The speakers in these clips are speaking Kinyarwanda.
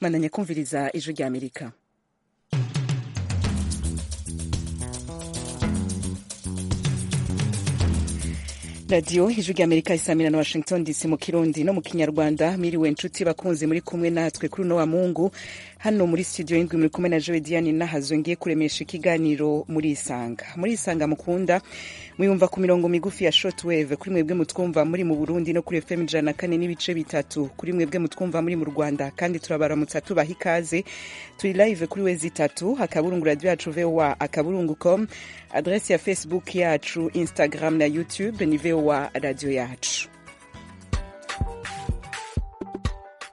mwananya kumviriza ijwi rya amerika radiyo ijwi rya amerika isamira na washington dc mu kirundi no mu kinyarwanda miriwe inshuti bakunze muri kumwe natwe kuri uno wa mungu hano muri studio y'indwi muri kumwe na joe diane nahazo ngiye kuremesha ikiganiro muri isanga muri isanga mukunda mwiyumva ku mirongo migufi ya shortwave kuri mwebwe mutwumva muri mu burundi no kuri fm ijana na kane n'ibice bitatu kuri mwebwe mutwumva muri mu rwanda kandi turabaramutsa tubaha ikaze turi live kuri wezi itatu akaburungu radiyo yacu voa akaburungu com adresi ya facebook yacu instagram na youtube ni voa radiyo yacu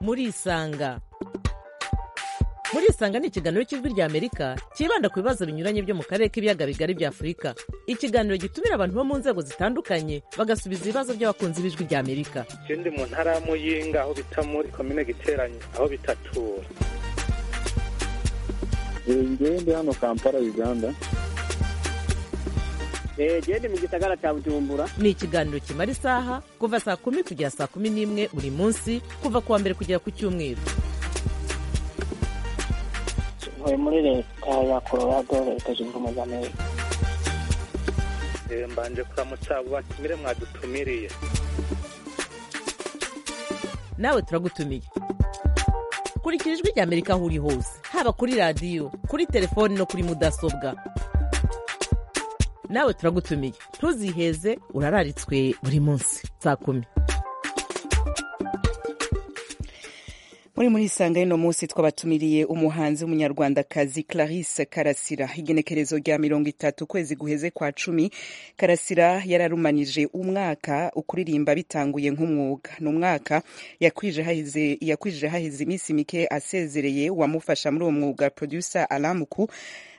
muri isanga muri isanga ni ikiganiro cy'ijwi rya amerika cyibanda ku bibazo binyuranye byo mu karere k'ibiyaga bigari bya afurika ikiganiro gitumira abantu bo mu nzego zitandukanye bagasubiza ibibazo by'abakunzi b'ijwi rya amerika ikindi mu ntara ya muyinga aho bita muri komine giteranye aho bita tura ngende hano kampala uganda gende mu gisagara cya bujumbura ni ikiganiro kimara isaha kuva saa kumi kugera saa kumi n'imwe buri munsi kuva ku wa mbere kugera ku cyumweru ntuye muri leta ya colorado leta zunze ubumwe za amerika mbanje kuramutsa abo batumire mwadutumiriye nawe turagutumiye kurikira ijwi rya amerika aho uri hose haba kuri radiyo kuri telefoni no kuri mudasobwa nawe turagutumiye ntuziheze urararitswe buri munsi saa kumi muri muri isanga y'uno munsi twabatumiriye umuhanzi w'umunyarwandakazi clarisse karasira igenekerezo rya mirongo itatu ukwezi guheze kwa cumi karasira yararumanije umwaka ukuririmba bitanguye nk'umwuga ni umwaka yakwije haheze iminsi mike asezereye uwamufasha muri uwo mwuga producer alamuku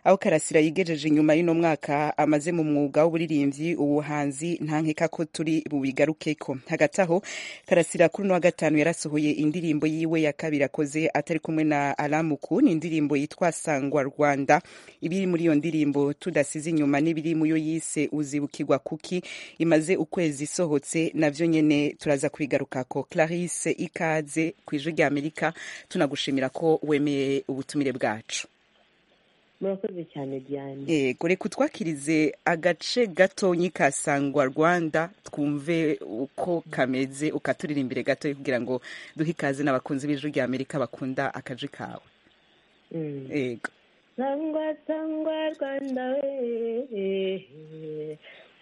aho karasira yigejeje inyuma y'uno mwaka amaze mu mwuga w'uburirimvyi ubuhanzi nta nkeka ko turi bubigarukeko hagati aho karasira kuri uno wa gatanu yarasohoye indirimbo yiwe ya kabiri akoze atari kumwe na alamuku ni indirimbo yitwa sangwa rwanda ibiri muri iyo ndirimbo tudasize inyuma n'ibiri mu yo yise uzibukirwa kuki imaze ukwezi isohotse navyo nyene turaza kubigarukako clarisse ikaze kw'ijwi rya amerika tunagushimira ko wemeye ubutumire bwacu murakoze cyane diane yego reka utwakirize agace gatonyi ka sangwa rwanda twumve uko kameze ukaturira imbere gato kugira ngo duhe ikaze n'abakunzi b'ijwi rya amerika bakunda akaji kawe yego sangwa sangwa rwanda we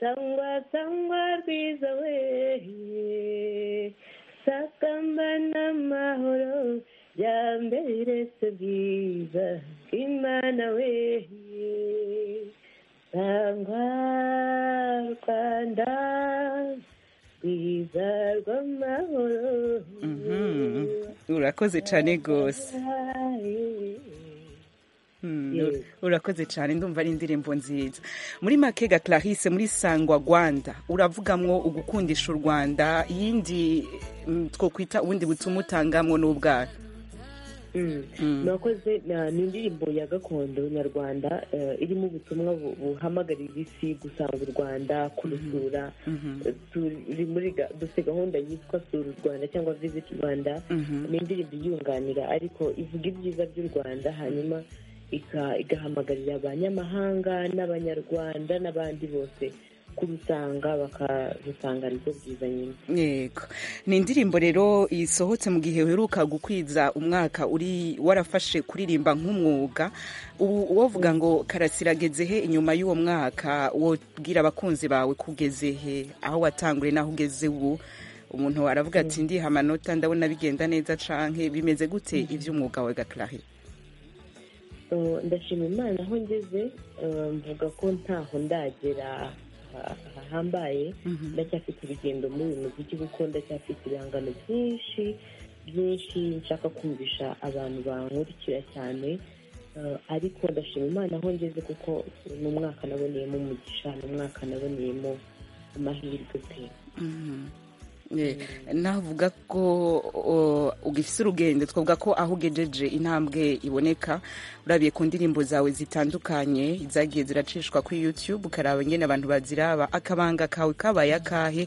sangwa sangwa rwiza we sakamba n'amahoro byamberetse bwiza bw'imana we sangwa rwanda rwiza rw'amahoro urakoze cyane rwose urakoze cyane ndumva ari indirimbo nziza muri makega clarisse muri sangwa rwanda uravugamwo ugukundisha u rwanda yindi twokwita ubundi butuma utangamwo n'ubwawe murakoze ni indirimbo ya gakondo nyarwanda irimo ubutumwa buhamagarira isi gusanga u rwanda kurusura dufite gahunda yitwa sura u rwanda cyangwa visiti rwanda ni indirimbo iyunganira ariko ivuga ibyiza by'u rwanda hanyuma igahamagarira abanyamahanga n'abanyarwanda n'abandi bose kurusanga bakarusanga aribwo byiza nyine yego ni indirimbo rero isohotse mu gihe uheruka gukwiza umwaka uri warafashe kuririmba nk'umwuga ubu wavuga ngo karasirageze he inyuma y'uwo mwaka wobwira abakunzi bawe kugeze he aho watangure n'aho ugeze ubu umuntu waravuga ati ndiha amanota ndabona bigenda neza canke bimeze gute iby'umwuga wawe gakirahe ndashima imana aho ngeze mvuga ko ntaho ndagera hahambaye ndacyafite urugendo muri uyu muziki kuko ndacyafite ibihangano byinshi byinshi nshaka kumvisha abantu bankurikira cyane ariko ndashima imana aho ngeze kuko ni umwaka naboneyemo umugisha ni umwaka naboneyemo amahirwe pe navuga ko ugifite urugendo twavuga ko aho ugejeje intambwe iboneka urabiye ku ndirimbo zawe zitandukanye zagiye ziracishwa kuri youtube ukaraba nyine abantu baziraba akabanga kawe kabaye akahe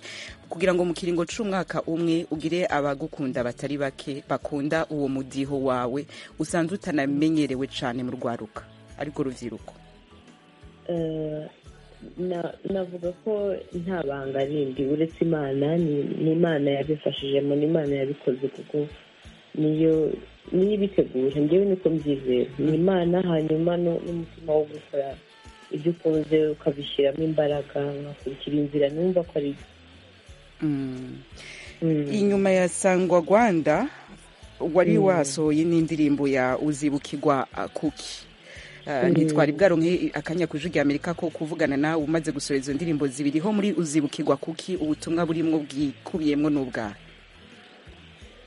kugira ngo mu kiringo cy'umwaka umwe ugire abagukunda batari bake bakunda uwo mudiho wawe usanze utanamenyerewe cyane mu rwaruka ariko rubyiruko Na- navuga ko nta banga rindi uretse imana ni ni imana yabifashijemo ni imana yabikoze kuko niyo niyo ibitegura njyewe niko mbyizera ni imana hanyuma no- n'umutima wo gukora ibyo ukunze ukabishyiramo imbaraga ugakurikira inzira numva ko ari Mm. Mm. inyuma ya sangwa rwanda wari wasohoye n'indirimbo ya uzibukirwa uh, kuki Uh, ntitwari bwaronke akanya kujugira amerika ko kuvugana nawe umaze gusora izo ndirimbo zibiri ho muri uzibukirwa kuki ubutumwa burimo bwikubiyemo n'ubwawe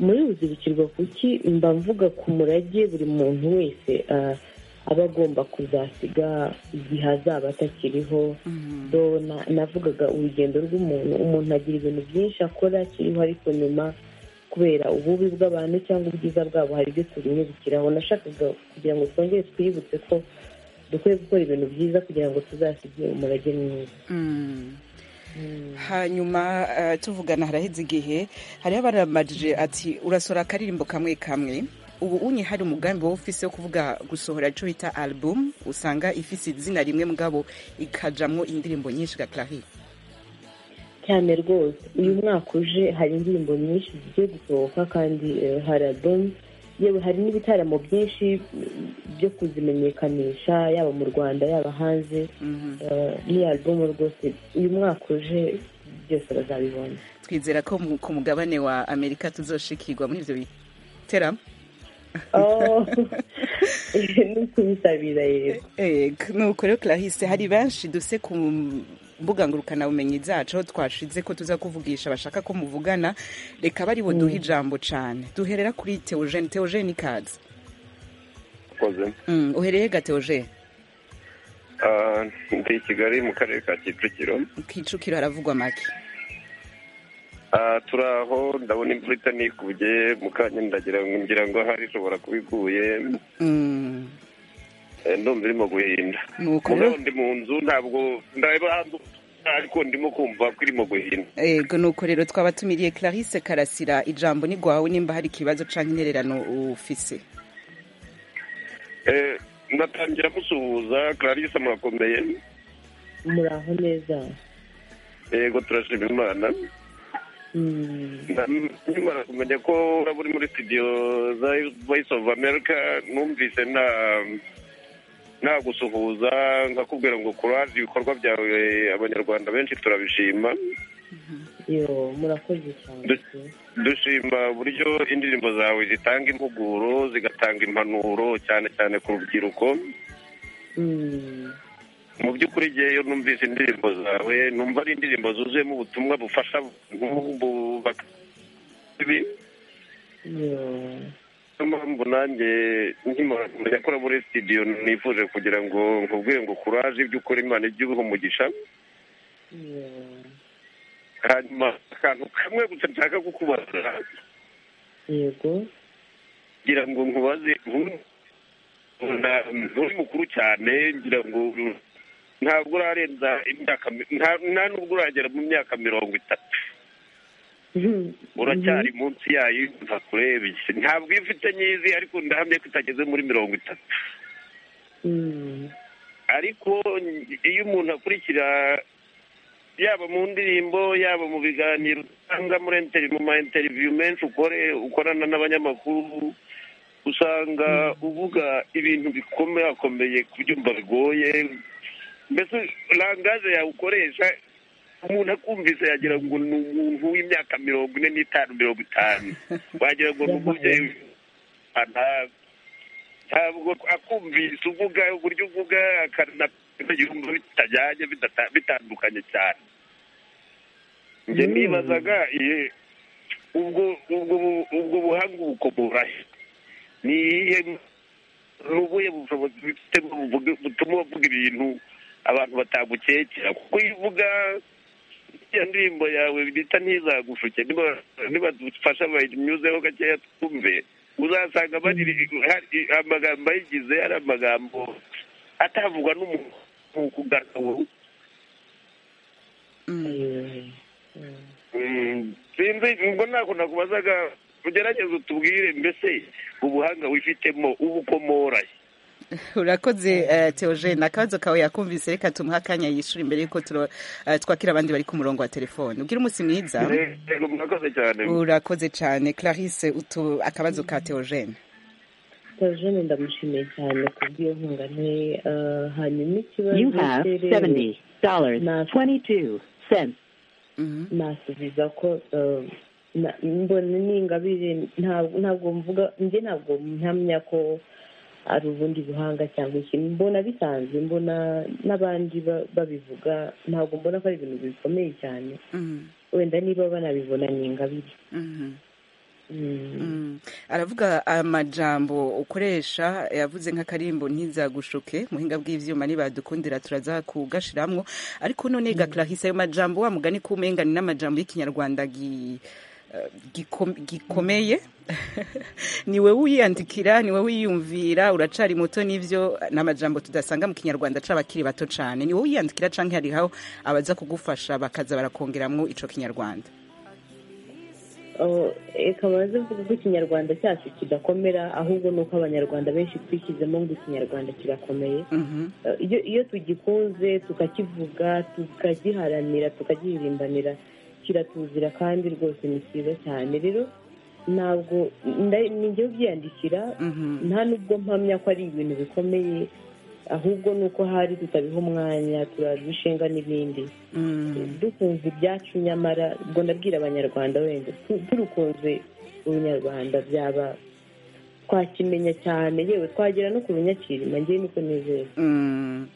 muri uzibukirwa kuki mba mvuga ku murage buri muntu wese ah, aba agomba kuzasiga igihe azaba atakiriho do na- navugaga urugendo rw'umuntu umuntu agira ibintu byinshi akora akiriho ariko nyuma kubera ububi bw'abantu cyangwa ubwiza bwabo hari ibyo tubimubikiraho nashakaga kugira ngo twongere twibutse ko dukwiye gukora ibintu byiza kugira ngo tuzasige umurage mwiza Mm. hanyuma uh, tuvugana haraheze igihe hariho abaramajije ati urasora akaririmbo kamwe kamwe ubu unye hari umugambi wowe ufise wo kuvuga gusohora ico bita album usanga ifise izina rimwe mugabo ikajamwo indirimbo nyinshi ga Clarisse cyane rwose uyu mwaka uje hari indirimbo nyinshi zigiye gusohoka kandi eh, hari album yewe hari n'ibitaramo byinshi mm, byo kuzimenyekanisha yaba mu rwanda yaba hanze Mhm. Eh, ni album rwose uyu mwaka uje byose bazabibona twizera ko mu- ku mugabane wa amerika tuzoshikirwa muri ivyo biteramo Oh, no kubisabira yego Ego, nuko rero Clarisse hari benshi duse ku mbuga ngurukanabumenyi zacu aho twashize ko tuza kuvugisha bashaka ko muvugana reka bari buduhe ijambo cyane duherera kuri Theogene Theogene ikaze koze Mm, uhereye ga Theogene Ah, ndi i kigali mu karere ka kicukiro kicukiro haravugwa make Ah, turaho ndabona imvura itanikubye mu kanya ndagira ngo ngira ngo ahari ishobora kuba iguye Mm, Eh, ndumva irimo guhinda nuko mugabo rero ndi mu nzu ntabwo ndaba hanze ariko ndimo kumva ko irimo guhinda ego nuko rero twaba tumiriye Clarisse Karasira ijambo ni rwawe nimba hari ikibazo cyangwa intererano ufise Eh, ndatangira musuhuza clarisse murakomeye muraho neza yego turashima imana Mm, Na- nkimara kumenya ko uraba uri muri studio za voice of america numvise nta nta gusuhuza nkakubwira ngo kuraje ibikorwa byawe abanyarwanda benshi turabishima yo murakoze cyane pe. dushima uburyo indirimbo zawe zitanga impuguro zigatanga impanuro cyane cyane ku rubyiruko Mm, mu by'ukuri ngewe numvise indirimbo zawe numva ari indirimbo zuzuyemo ubutumwa bufasha abantu bubaka ibi- yo niyo mpamvu nanjye nkimara kumenya ko uri muri studio nifuje kugira ngo nkubwire ngo kuraje ibyo ukora imana ijye ubiha umugisha yo hanyuma akantu kamwe gusa nshaka kukubaza yego ngira ngo nkubaze nku- na- nturi mukuru cyane ngira ngo ntabwo urarenza imyaka mi- nta- nta nubwo uragera mu myaka mirongo itatu uracyari munsi yayo ntakurebye ntabwo iyo ufite nyizi ariko ndahamye ko itageze muri mirongo itatu Mm, ariko iyo umuntu akurikira yaba mu ndirimbo yaba mu biganiro usanga muri interi mu ma interiviyu menshi ukore ukorana n'abanyamakuru usanga uvuga ibintu bikomeye akomeye kubyumva bigoye mbese langaje yawe ukoresha umuntu akumvise yagira ngo ni umuntu w'imyaka mirongo ine n'itanu mirongo itanu wagira ngo ni umubyeyi w'umwana, ntabwo akumvise uvuga uburyo uvuga akanapima yumva bitajyanye bidata- bitandukanye cyane njye Mm. nibazaga iye, ubwo ubwo bu- ubwo buhanga ubukomora he? ni iyihe ni ubuhe bushobozi bifite bwo buvuga- butuma uvuga ibintu abantu batagukekera kuko iyo uvuga iyo ndirimbo yawe bita ntizagushuke nibadufasha bayinyuzeho gakeya twumve uzasanga hari amagambo ayigize ari amagambo atavugwa n'umuntu ku gakabo sinzi ngo ntabwo nakubazaga ugerageze utubwire mbese ubuhanga wifitemo ubukomoraye urakoze teogene akabazo kawe yakumvise reka tumuhe akanya yishyura imbere y'uko twakira abandi bari ku murongo wa telefone ubwira umunsi mwiza Yego, murakoze cyane urakoze cyane clarisse utu akabazo ka teogene Tajone ndamushimiye cyane ku bw'iyo nkunga nte eh, hanyuma ikibazo You have cy'irembo seventy dollars twenty-two cents. nasubiza ko eh, na- mbona ni ingabire nta- ntabwo mvuga njye ntabwo mpamya ko ari ubundi buhanga cyangwa ikintu mbona bisanzwe mbona n'abandi ba- babivuga ntabwo mbona ko ari ibintu bikomeye cyane wenda niba banabibona ni ingabire Mm. aravuga amajambo ukoresha yavuze nk'akarimbo ntizagushuke muhinga bw'ibyuma nibadukundira turaza kugashiramwo ariko none ga clarisse ayo majambo wa mugani kumengana n'amajambo y'ikinyarwanda gi eh, gikom- gikomeye ni wowe uyiyandikira ni wowe uyiyumvira uracari muto n'ivyo ni amajambo tudasanga mu kinyarwanda c'abakiri bato cane ni wowe uyiyandikira canke hariho abaza kugufasha bakaza barakongeramwo ico kinyarwanda ikabaze mvuga ko ikinyarwanda cyacu kidakomera ahubwo ni uko abanyarwanda benshi twishyizemo ngo ikinyarwanda kirakomeye Mhm. Eh, iyo iyo tugikunze tukakivuga tukagiharanira tukagiririmbanira kiratuzira kandi rwose ni cyiza cyane rero ntabwo nda- nijya byiyandikira Mhm. nta nubwo mpamya ko ari ibintu bikomeye ahubwo ni uko hari tutabiha umwanya turabishinga n'ibindi Mm. dukunze ibyacu nyamara ubwo ndabwira abanyarwanda wenda tu- turukunze ubunyarwanda byaba twakimenya cyane yewe twagera no kubinyakirima ngewe niko nizera Mm.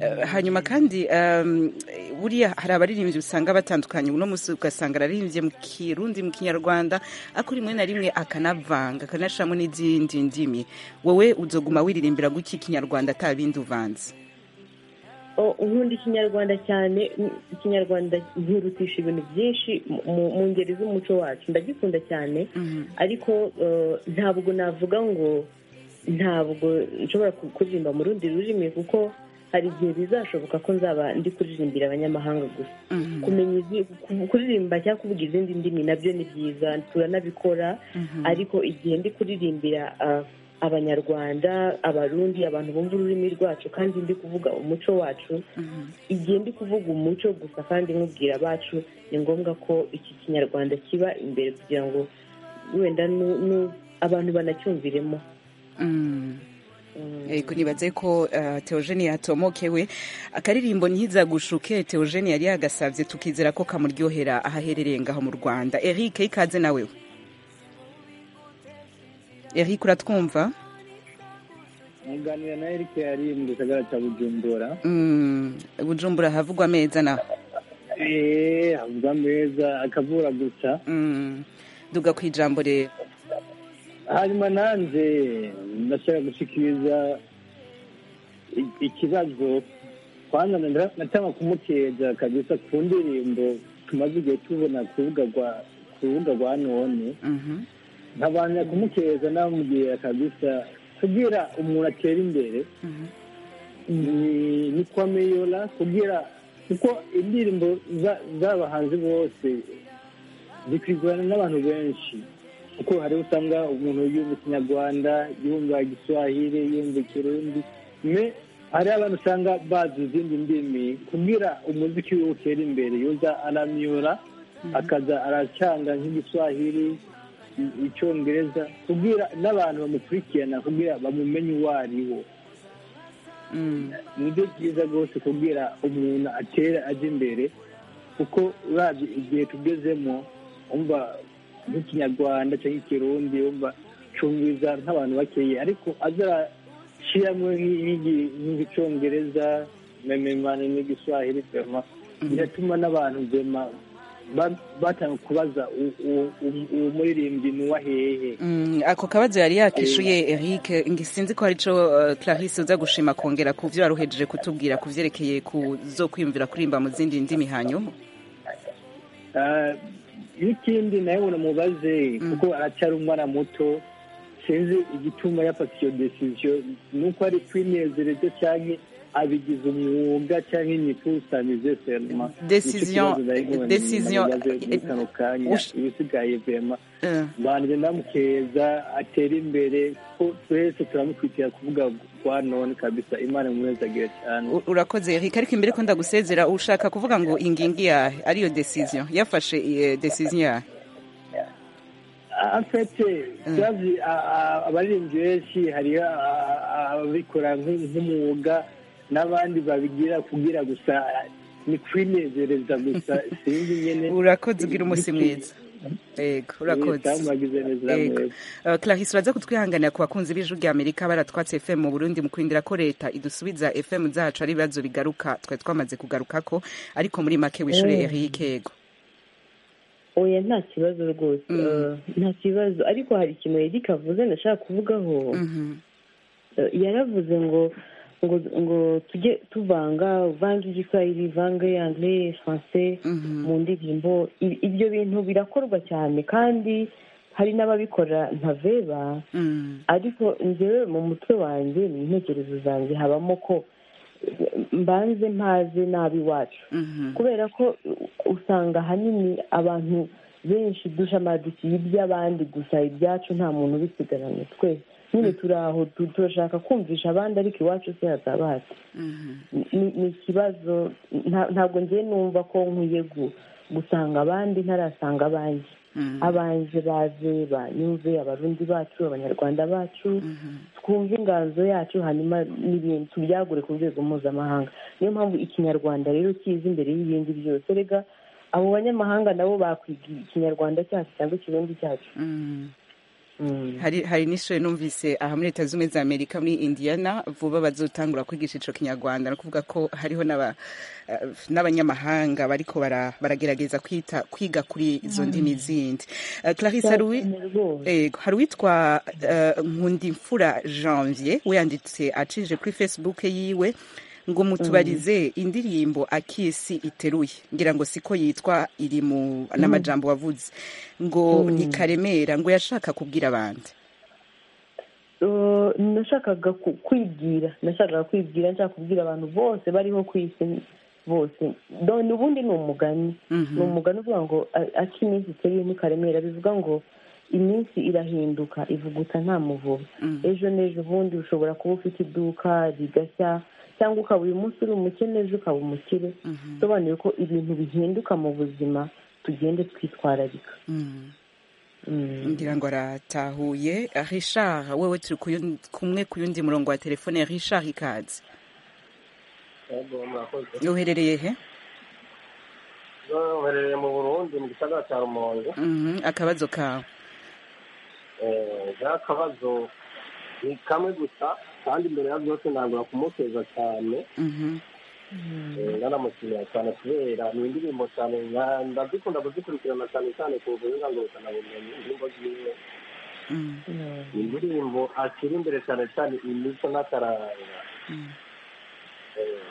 Eh, hanyuma kandi um, buriya hari abaririmbyi usanga batandukanye uno munsi ugasanga araririmbye mu kirundi mu kinyarwanda ariko rimwe na rimwe akanavanga akanashiramo n'izindi ndimi wowe uzoguma wiririmbira guki ikinyarwanda atabindi uvanze O, nkunda ikinyarwanda cyane mm, ikinyarwanda nkirutisha ibintu byinshi mu- mu- mu ngeri z'umuco wacu ndagikunda cyane ariko eh, ntabwo navuga ngo ntabwo nshobora ku- kuririmba mu rundi rurimi kuko hari igihe bizashoboka ko nzaba ndi kuririmbira abanyamahanga gusa kumenya izi- ku- kuririmba cyangwa kuvuga izindi ndimi nabyo ni byiza turanabikora ariko igihe ndi kuririmbira ah, abanyarwanda abarundi abantu bumva ururimi rwacu kandi ndi kuvuga umuco wacu igihe ndi kuvuga umuco gusa kandi nkubwira abacu ni ngombwa ko iki kinyarwanda kiba imbere kugira ngo wenda nu- nu- abantu banacyumviremo Mm. Mm. Yego nibaze ko uh, Theogene yatomokewe akaririmbo ntizagushuke Theogene yari yagasavye tukizera ko kamuryohera ahaherereye ngaho mu Rwanda Eric ikaze nawe Eric uratwumva nkunganira na Eric yari mu gisagara cya Bujumbura Mm, Bujumbura havugwa ameza naho eee avuga meza akavura gusa Mm, duga ku ijambo rero hanyuma nanjye ndashaka gushikiriza i- ikibazo kwanza nda- natanga kumuteza kabisa ku ndirimbo tumaze igihe tubona ku rubuga rwa ku rubuga rwa none Mhm, nkabanza kumukeza namubwira kabisa kugira umuntu atera imbere mhm, ni ni kwa meyora kugira kuko indirimbo za- z'abahanzi bose zikwigurana n'abantu benshi kuko hariho usanga umuntu yumva ikinyarwanda yumva igiswahili yumva ikirundi me hariho abantu usanga bazi izindi ndimi kugira umuziki we utera imbere yoza aramyura akaza aracanga nk'igiswahili i- icyongereza kugira n'abantu bamukurikirana kugira bamumenye uwo ari wo mm, nibyo byiza rwose kubwira umuntu atera ajya imbere kuko urabye igihe tugezemo wumva nk'ikinyarwanda cyangwa ikirundi wumva cyumviza nk'abantu bakeye ariko azarashyiramo nk'igi- nk'igicongereza mememane n'igiswahili vema biratuma n'abantu vema ba- batanga kubaza u- u- u- uwo muririmbyi ni uwahehe mm, ako kabazo yari yakishuye Eric ngi- sinzi ko arico uh, Clarisse uza gushima kongera ku vyo waruhejeje kutubwira ku vyerekeye ku zo kwiyumvira kuririmba mu zindi ndimi hanyuma n'ikindi nawe unamubaze kuko aracyari umwana muto sinzi igituma yafata iyo decision ni uko ari kwinezereza cyangwa abigize umwuga cyangwa imyikusanyirize serima Decision- decision- kano kanya Ush- ibisigaye vema Eh. banjye ndamukeza atere imbere ko twese turamukwitira kuvuga kwa none kabisa imana imwezagire cyane U- urakoze Eric ariko imbere ko ndagusezera ushaka kuvuga ngo ingingi yahe ariyo decision yafashe eh, decision yahe afite byazi abaririmbyi benshi hariho a- a- ababikora nk- nk'umwuga n'abandi babigira kugira gusa ni kwinezereza gusa sinzi nyine urakoze ugira umunsi mwiza yego urakoze Mwagize neza Yego. mwese. Uh, clarisse uraza kutwihanganira ku bakunzi b'ijwi rya amerika baratwatse fm mu burundi mu kwindira ko leta idusubiza fm zacu ari ibibazo bigaruka twari twamaze kugaruka ko ariko muri make wishure Mm. eric yego oya nta kibazo rwose Mm. eh, nta kibazo ariko hari ikintu eric avuze ndashaka kuvugaho Mhm. Eh, yaravuze ngo ngo ngo tujye tuvanga vanga igiswahili vanga anglais français Mhm. mu ndirimbo I- ibyo bintu birakorwa cyane kandi hari n'ababikora ntaveba Mm. ariko njyewe mu mutwe wanjye mu ntekerezo zanjye habamo ko eh, mbanze mpaze nabi iwacu Mhm. kubera ko u- usanga ahanini abantu benshi dushamadikiye iby'abandi gusa ibyacu nta muntu ubisigaranye twese nyine turi aho tu- turashaka kumvisha abandi ariko iwacu se hatabazi Mhm. ni ni ikibazo nta- ntabwo ngiye numva ko nkwiye gu- gusanga abandi ntarasanga abanjye Mhm. abanjye baze banyumve abarundi bacu abanyarwanda bacu Mhm. twumve inganzo yacu hanyuma n'ibintu tubyagure ku rwego mpuzamahanga niyo mpamvu ikinyarwanda rero kiza imbere y'ibindi byose rega abo banyamahanga nabo bakwiga ikinyarwanda cyacu cyangwa ikirundi cyacu Mhm. Mm. hari hari n'ishuri numvise aha muri leta zunze ubumwe za amerika muri indiana vuba bazotangura kwigisha icyo kinyarwanda ni ukuvuga ko hariho n'aba- eh, n'abanyamahanga bariko bara- baragerageza kwita kwiga kuri izo ndimi zindi Eh, clarisse hari uwi- Cyane rwose. Yego, hari uwitwa eh, nkundimfura janvier we yanditse acije kuri facebook yiwe ngo mutubarize indirimbo akisi iteruye ngira ngo siko yitwa iri mu n'amajambo wavuze ngo ni karemera ngo yashaka kubwira abandi Uh, nashakaga ku- kwibwira nashakaga kwibwira nshaka kubwira abantu bose bariho ku isi bose done ubundi ni umugani Mhm. ni umugani uvuga ngo a- aca iminsi iteye ni karemera bivuga ngo iminsi irahinduka ivuguta nta muvuba ejo n'ejo bundi ushobora kuba ufite iduka rigashya cyangwa ukaba uyu munsi uri umukene ejo ukaba umukire bisobanuye ko ibintu bihinduka mu buzima tugende twitwararika Mm. Mm. ngira ngo aratahuye Ah, richard wewe turi kuyu- kumwe ku yundi murongo wa telefone richard ikaze uherereye he baherereye mu burundi mu gisagara cya rumonge Mhm, akabazo kawe Eh, nta kabazo ni kamwe gusa kandi imbere ya byose ntabwo kumuteza cyane Mhm. Eh, naramushimira cyane kubera ni indirimbo cyane nka- ndazikunda kuzikurikirana cyane cyane ku buhinga ngo bukanabumenya indirimbo ziwe Mm. ni indirimbo ashyira imbere cyane cyane imico n'akaranga Mm. Eh,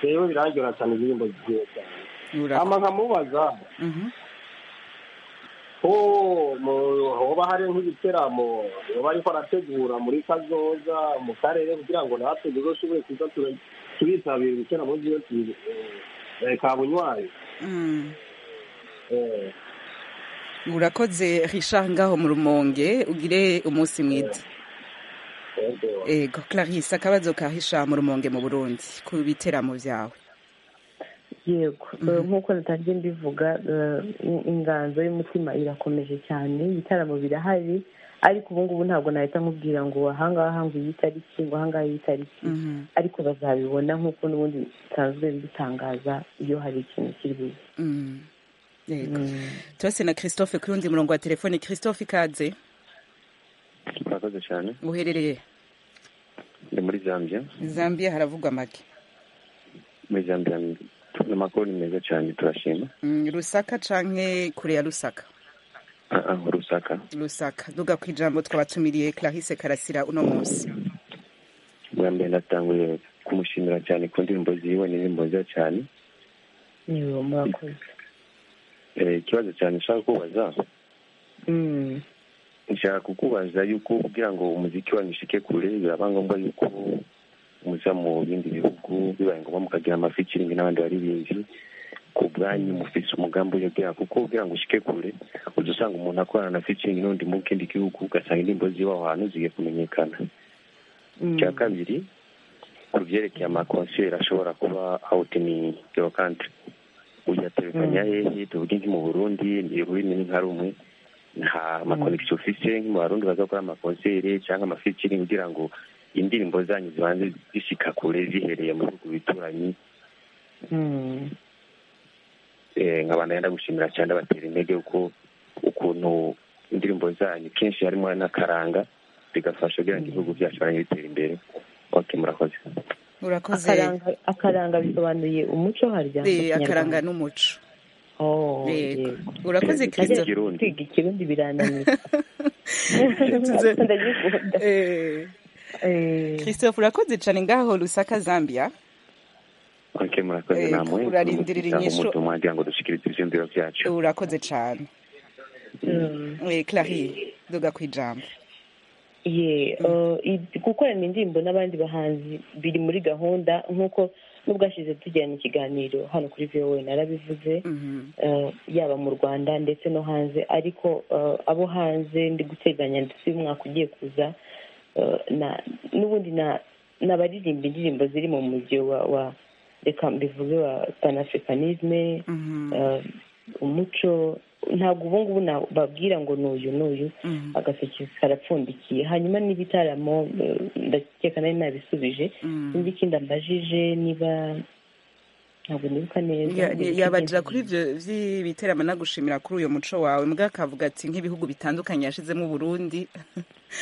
rero birangora cyane indirimbo ziwe cyane Ura- hama nkamubaza Mhm. ko mu- hoba hari nk'ibiteramo yoba ariko arategura muri kazoza mu karere kugira ngo natwe tuzoshobore kuza tura- turitabira ibiteramo byiwe tu- eh, eh, kabunywayi Mm. Eh, urakoze richard ngaho mu rumonge ugire umunsi mwiza yego. ego clarisse akabazo ka richard mu rumonge mu burundi ku biteramo byawe yego Eh, nk'uko natangiye mbivuga eh, in- inganzo y'umutima irakomeje cyane ibitaramo birahari ariko ubu ngubu ntabwo nahita nkubwira ngo ahangaha ngo iyi tariki ngo ahangaha iyi tariki Mhm. ariko bazabibona nk'uko n'ubundi bisanzwe bitangaza iyo hari ikintu kiri bube Mm. Yego. tose na christophe ku yundi murongo wa telefone christophe ikaze murakoze cyane uherereye ndi muri zambia zambia haravugwa make muri zambia ni amakuru ni meza cyane turashima Mm, rusaka canke kure ya rusaka Ah, ah, rusaka rusaka duga ku ijambo twabatumiriye clarisse karasira uno munsi bwa mbere natanguye kumushimira cyane ku ndirimbo ziwe ni indirimbo nziza cyane niwe murakoze ikibazo cyane ushaka kubaza nshaka kukubaza yuko kugira ngo umuziki wanyu ushike kure biraba ngombwa yuko muza mu bindi bihugu bibaye ngombwa mukagira amafikiringi n'abandi baririmbyi ku bwanyu mufise umugambi uje kugira kuko kugira ngo ushike kure uza usanga umuntu akorana na fikiringi n'undi mu kindi gihugu ugasanga indirimbo ziwe aho hantu zigiye kumenyekana icya kabiri ku byerekeye amakonseri ashobora kuba awuti ni yo kantri uyaterekanya hehe tuvuge nki mu burundi ururimi ni nka rumwe nta makonegisiyo ufise nki mu barundi baza gukora amakonseri cyangwa amafikiringi kugira ngo indirimbo zanyu zibanze zishika kure zihereye mu bihugu bituranyi nkabana yenda gushimira cyane abatera intege kuko ukuntu indirimbo zanyu kenshi harimo n'akaranga bigafasha kugira ngo ibihugu byacu bitera imbere ok murakoze urakoze akaranga akaranga bisobanuye umuco harya Eh, akaranga n'umuco Oh, Yego. yego. urakoze Najya christophe kwiga ikirundi birananiye Tuze- ndagikunda Eh, Eh, christophe urakoze cyane ngaho lusaka zambia ok murakoze Eh, namwe urarindirira inyishu. umutu mwagira ngo dushikirize ivyiyumviro vyacu urakoze cyane mm. Eh, clari duga ku ijambo ye uh, i- gukorana indirimbo n'abandi bahanzi biri muri gahunda nk'uko n'ubwashize tugirana ikiganiro hano kuri vowe narabivuze Mhm. uh, yaba mu rwanda ndetse no hanze ariko uh, abo hanze ndi guteganya ndetse uyu mwaka ugiye kuza uh, na- n'ubundi na- n'abaririmba indirimbo ziri mu mujyi wa wa reka mbivuge wa panafricanisme Mhm. uh, umuco ntabwo ubu ngubu nababwira ngo ni uyu n'uyu Mhm. agaseke karapfundikiye hanyuma n'ibitaramo eh, ndakeka nari nabisubije Mhm. sinzi ikindi ambajije niba ntabwo nibuka neza Ya- ya- yabajira kuri ibyo by'ibiteramo nagushimira kuri uyu muco wawe mbwa akavuga ati nk'ibihugu bitandukanye yashizemo uburundi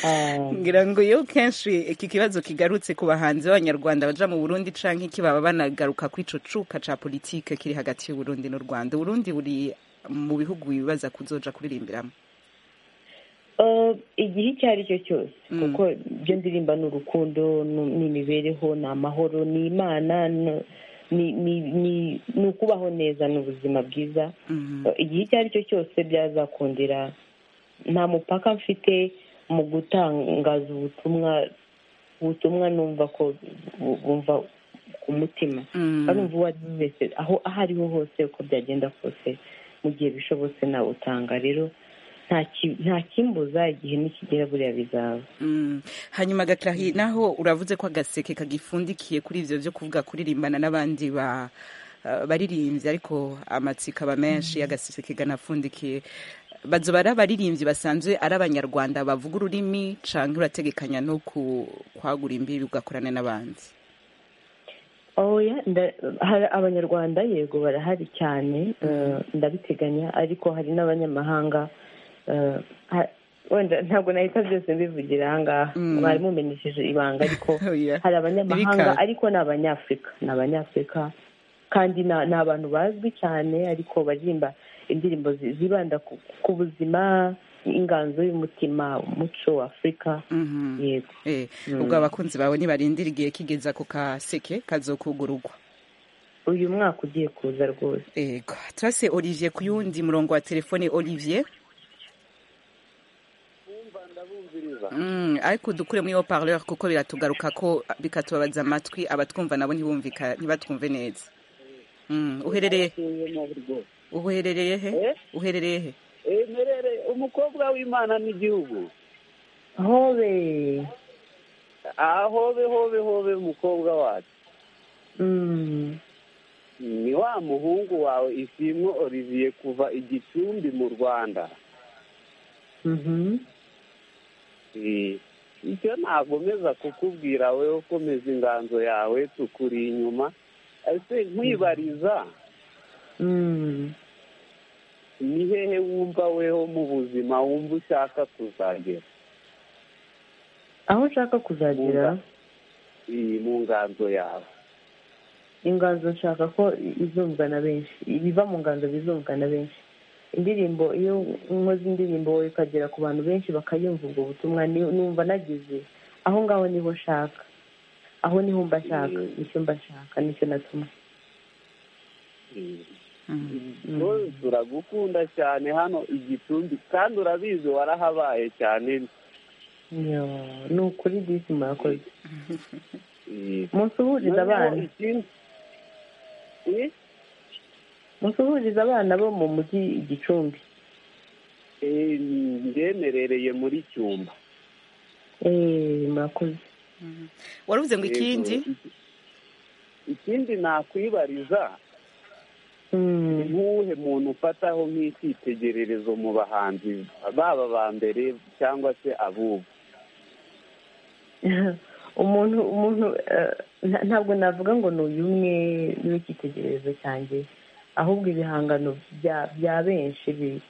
Ah, ngira ngo iyo kenshi iki kibazo kigarutse ku bahanzi b'abanyarwanda baja mu burundi canke kibaba banagaruka ku ico cuka ca politike kiri hagati y'uburundi n'u rwanda uburundi buri mu bihugu bibaza kuzoja kuririmbiramwo eh, igihe icyo ari cyo cyose kuko ibyo ndirimba ni urukundo ni- ni imibereho ni amahoro ni imana ni- ni ni- ni- ni ukubaho neza ni ubuzima bwiza Mhm. igihe icyo ari cyo cyose byazakundira nta mupaka mfite mu gutangaza ubutumwa ubutumwa numva ko bu- bumva ku mutima Mm. kandi uwo ari we wese aho aho ari ho hose uko byagenda kose mu gihe bishobotse nawutanga rero nta ki- nta kimbuza igihe nikigera buriya bizaba Mm. hanyuma gakirahi naho uravuze ko agaseke kagifundikiye kuri ivyo vyo kuvuga kuririmbana n'abandi ba uh, baririmbyi ariko amatsiko aba menshi agaseke ganafundikiye bazoba ari abaririmbyi basanzwe ari abanyarwanda bavuga ururimi canke urategekanya no ku- kwagura imbibi ugakorana n'abandi oya nda- hari abanyarwanda yego barahari cyane eh, ndabiteganya ariko hari n'abanyamahanga eh, ha- wenda ntabwo nahita byose mbivugira ahangaha Mm. mwari mumenyesheje ibanga ariko Oya. hari abanyamahanga Ntibikaze. ariko ni abanyafurika ni abanyafurika kandi ni ni abantu bazwi cyane ariko baririmba indirimbo zi- zibanda ku- ku buzima inganzo y'umutima umuco w'afurika Mhm. yego Eh, Mm. ubwo abakunzi bawe nibarindira igihe kigeza ku kaseke kazokugurugwa uyu mwaka ugiye kuza rwose ego turase olivier ku yundi murongo wa telefone olivier Mm, ariko dukure muri haut-parleur kuko biratugaruka ko bikatubabaza amatwi abatwumva nabo ntibumvika ntibatwumve neza Mm, uherereye uherereye he Eh? uherereye he merere umukobwa w'imana n'igihugu hobe ahobe hobe hobe umukobwa wacu Mm. ni wa muhungu wawe isimwo olivier kuva igicumbi mu rwanda Mhm. Eh, icyo nagomeza kukubwira we ukomeza inganzo yawe tukuri inyuma ese nkwibariza Mm. ni hehe wumva weho mu buzima wumva ushaka kuzagera aho nshaka kuzagera iyi mu nganzo yawe inganzo nshaka ko izumvwa na benshi ibiva mu nganzo bizumvwa na benshi indirimbo iyo nkoze indirimbo wowe ikagera ku bantu benshi bakayumva ubwo butumwa ni- numva nagize aho ngaho niho nshaka aho niho mba nshaka nicyo mba nshaka nicyo natuma Eh, turagukunda cyane hano igicumbi kandi urabizi warahabaye cyane ni ukuri disi mwakoze musuhurize abana musuhurize abana bo mu mujyi igicumbi ndemerereye muri cyumba mwakoze waravuze ngo ikindi ikindi nakwibariza ntuhe muntu ufataho nk'icyitegererezo mu bahanzi baba ba mbere cyangwa se abubu umuntu umuntu ntabwo navuga ngo ni uyu umwe w'icyitegererezo cyanjye ahubwo ibihangano bya benshi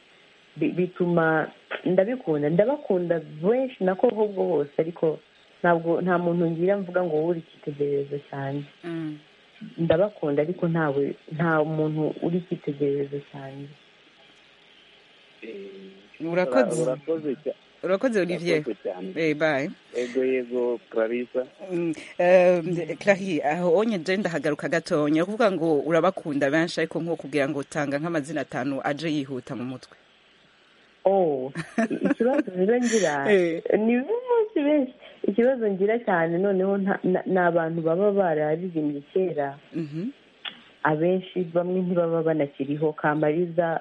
bituma ndabikunda ndabakunda benshi na ko ahubwo hose ariko ntabwo nta muntu ngira mvuga ngo wowe uri icyitegererezo cyanjye ndabakunda ariko ntawe nta muntu uri icyitegererezo cyanjye urakoze urakoze olivier bayi yego yego clarisa clari aho onye jenda ndahagaruka gatonya kuvuga ngo urabakunda benshi ariko nko kugira ngo tanga nk'amazina atanu aje yihuta mu mutwe ikibazo rero ngira ni benshi benshi ikibazo ngira cyane noneho ni abantu baba bararirimbye kera abenshi bamwe ntibaba banakiriho kamariza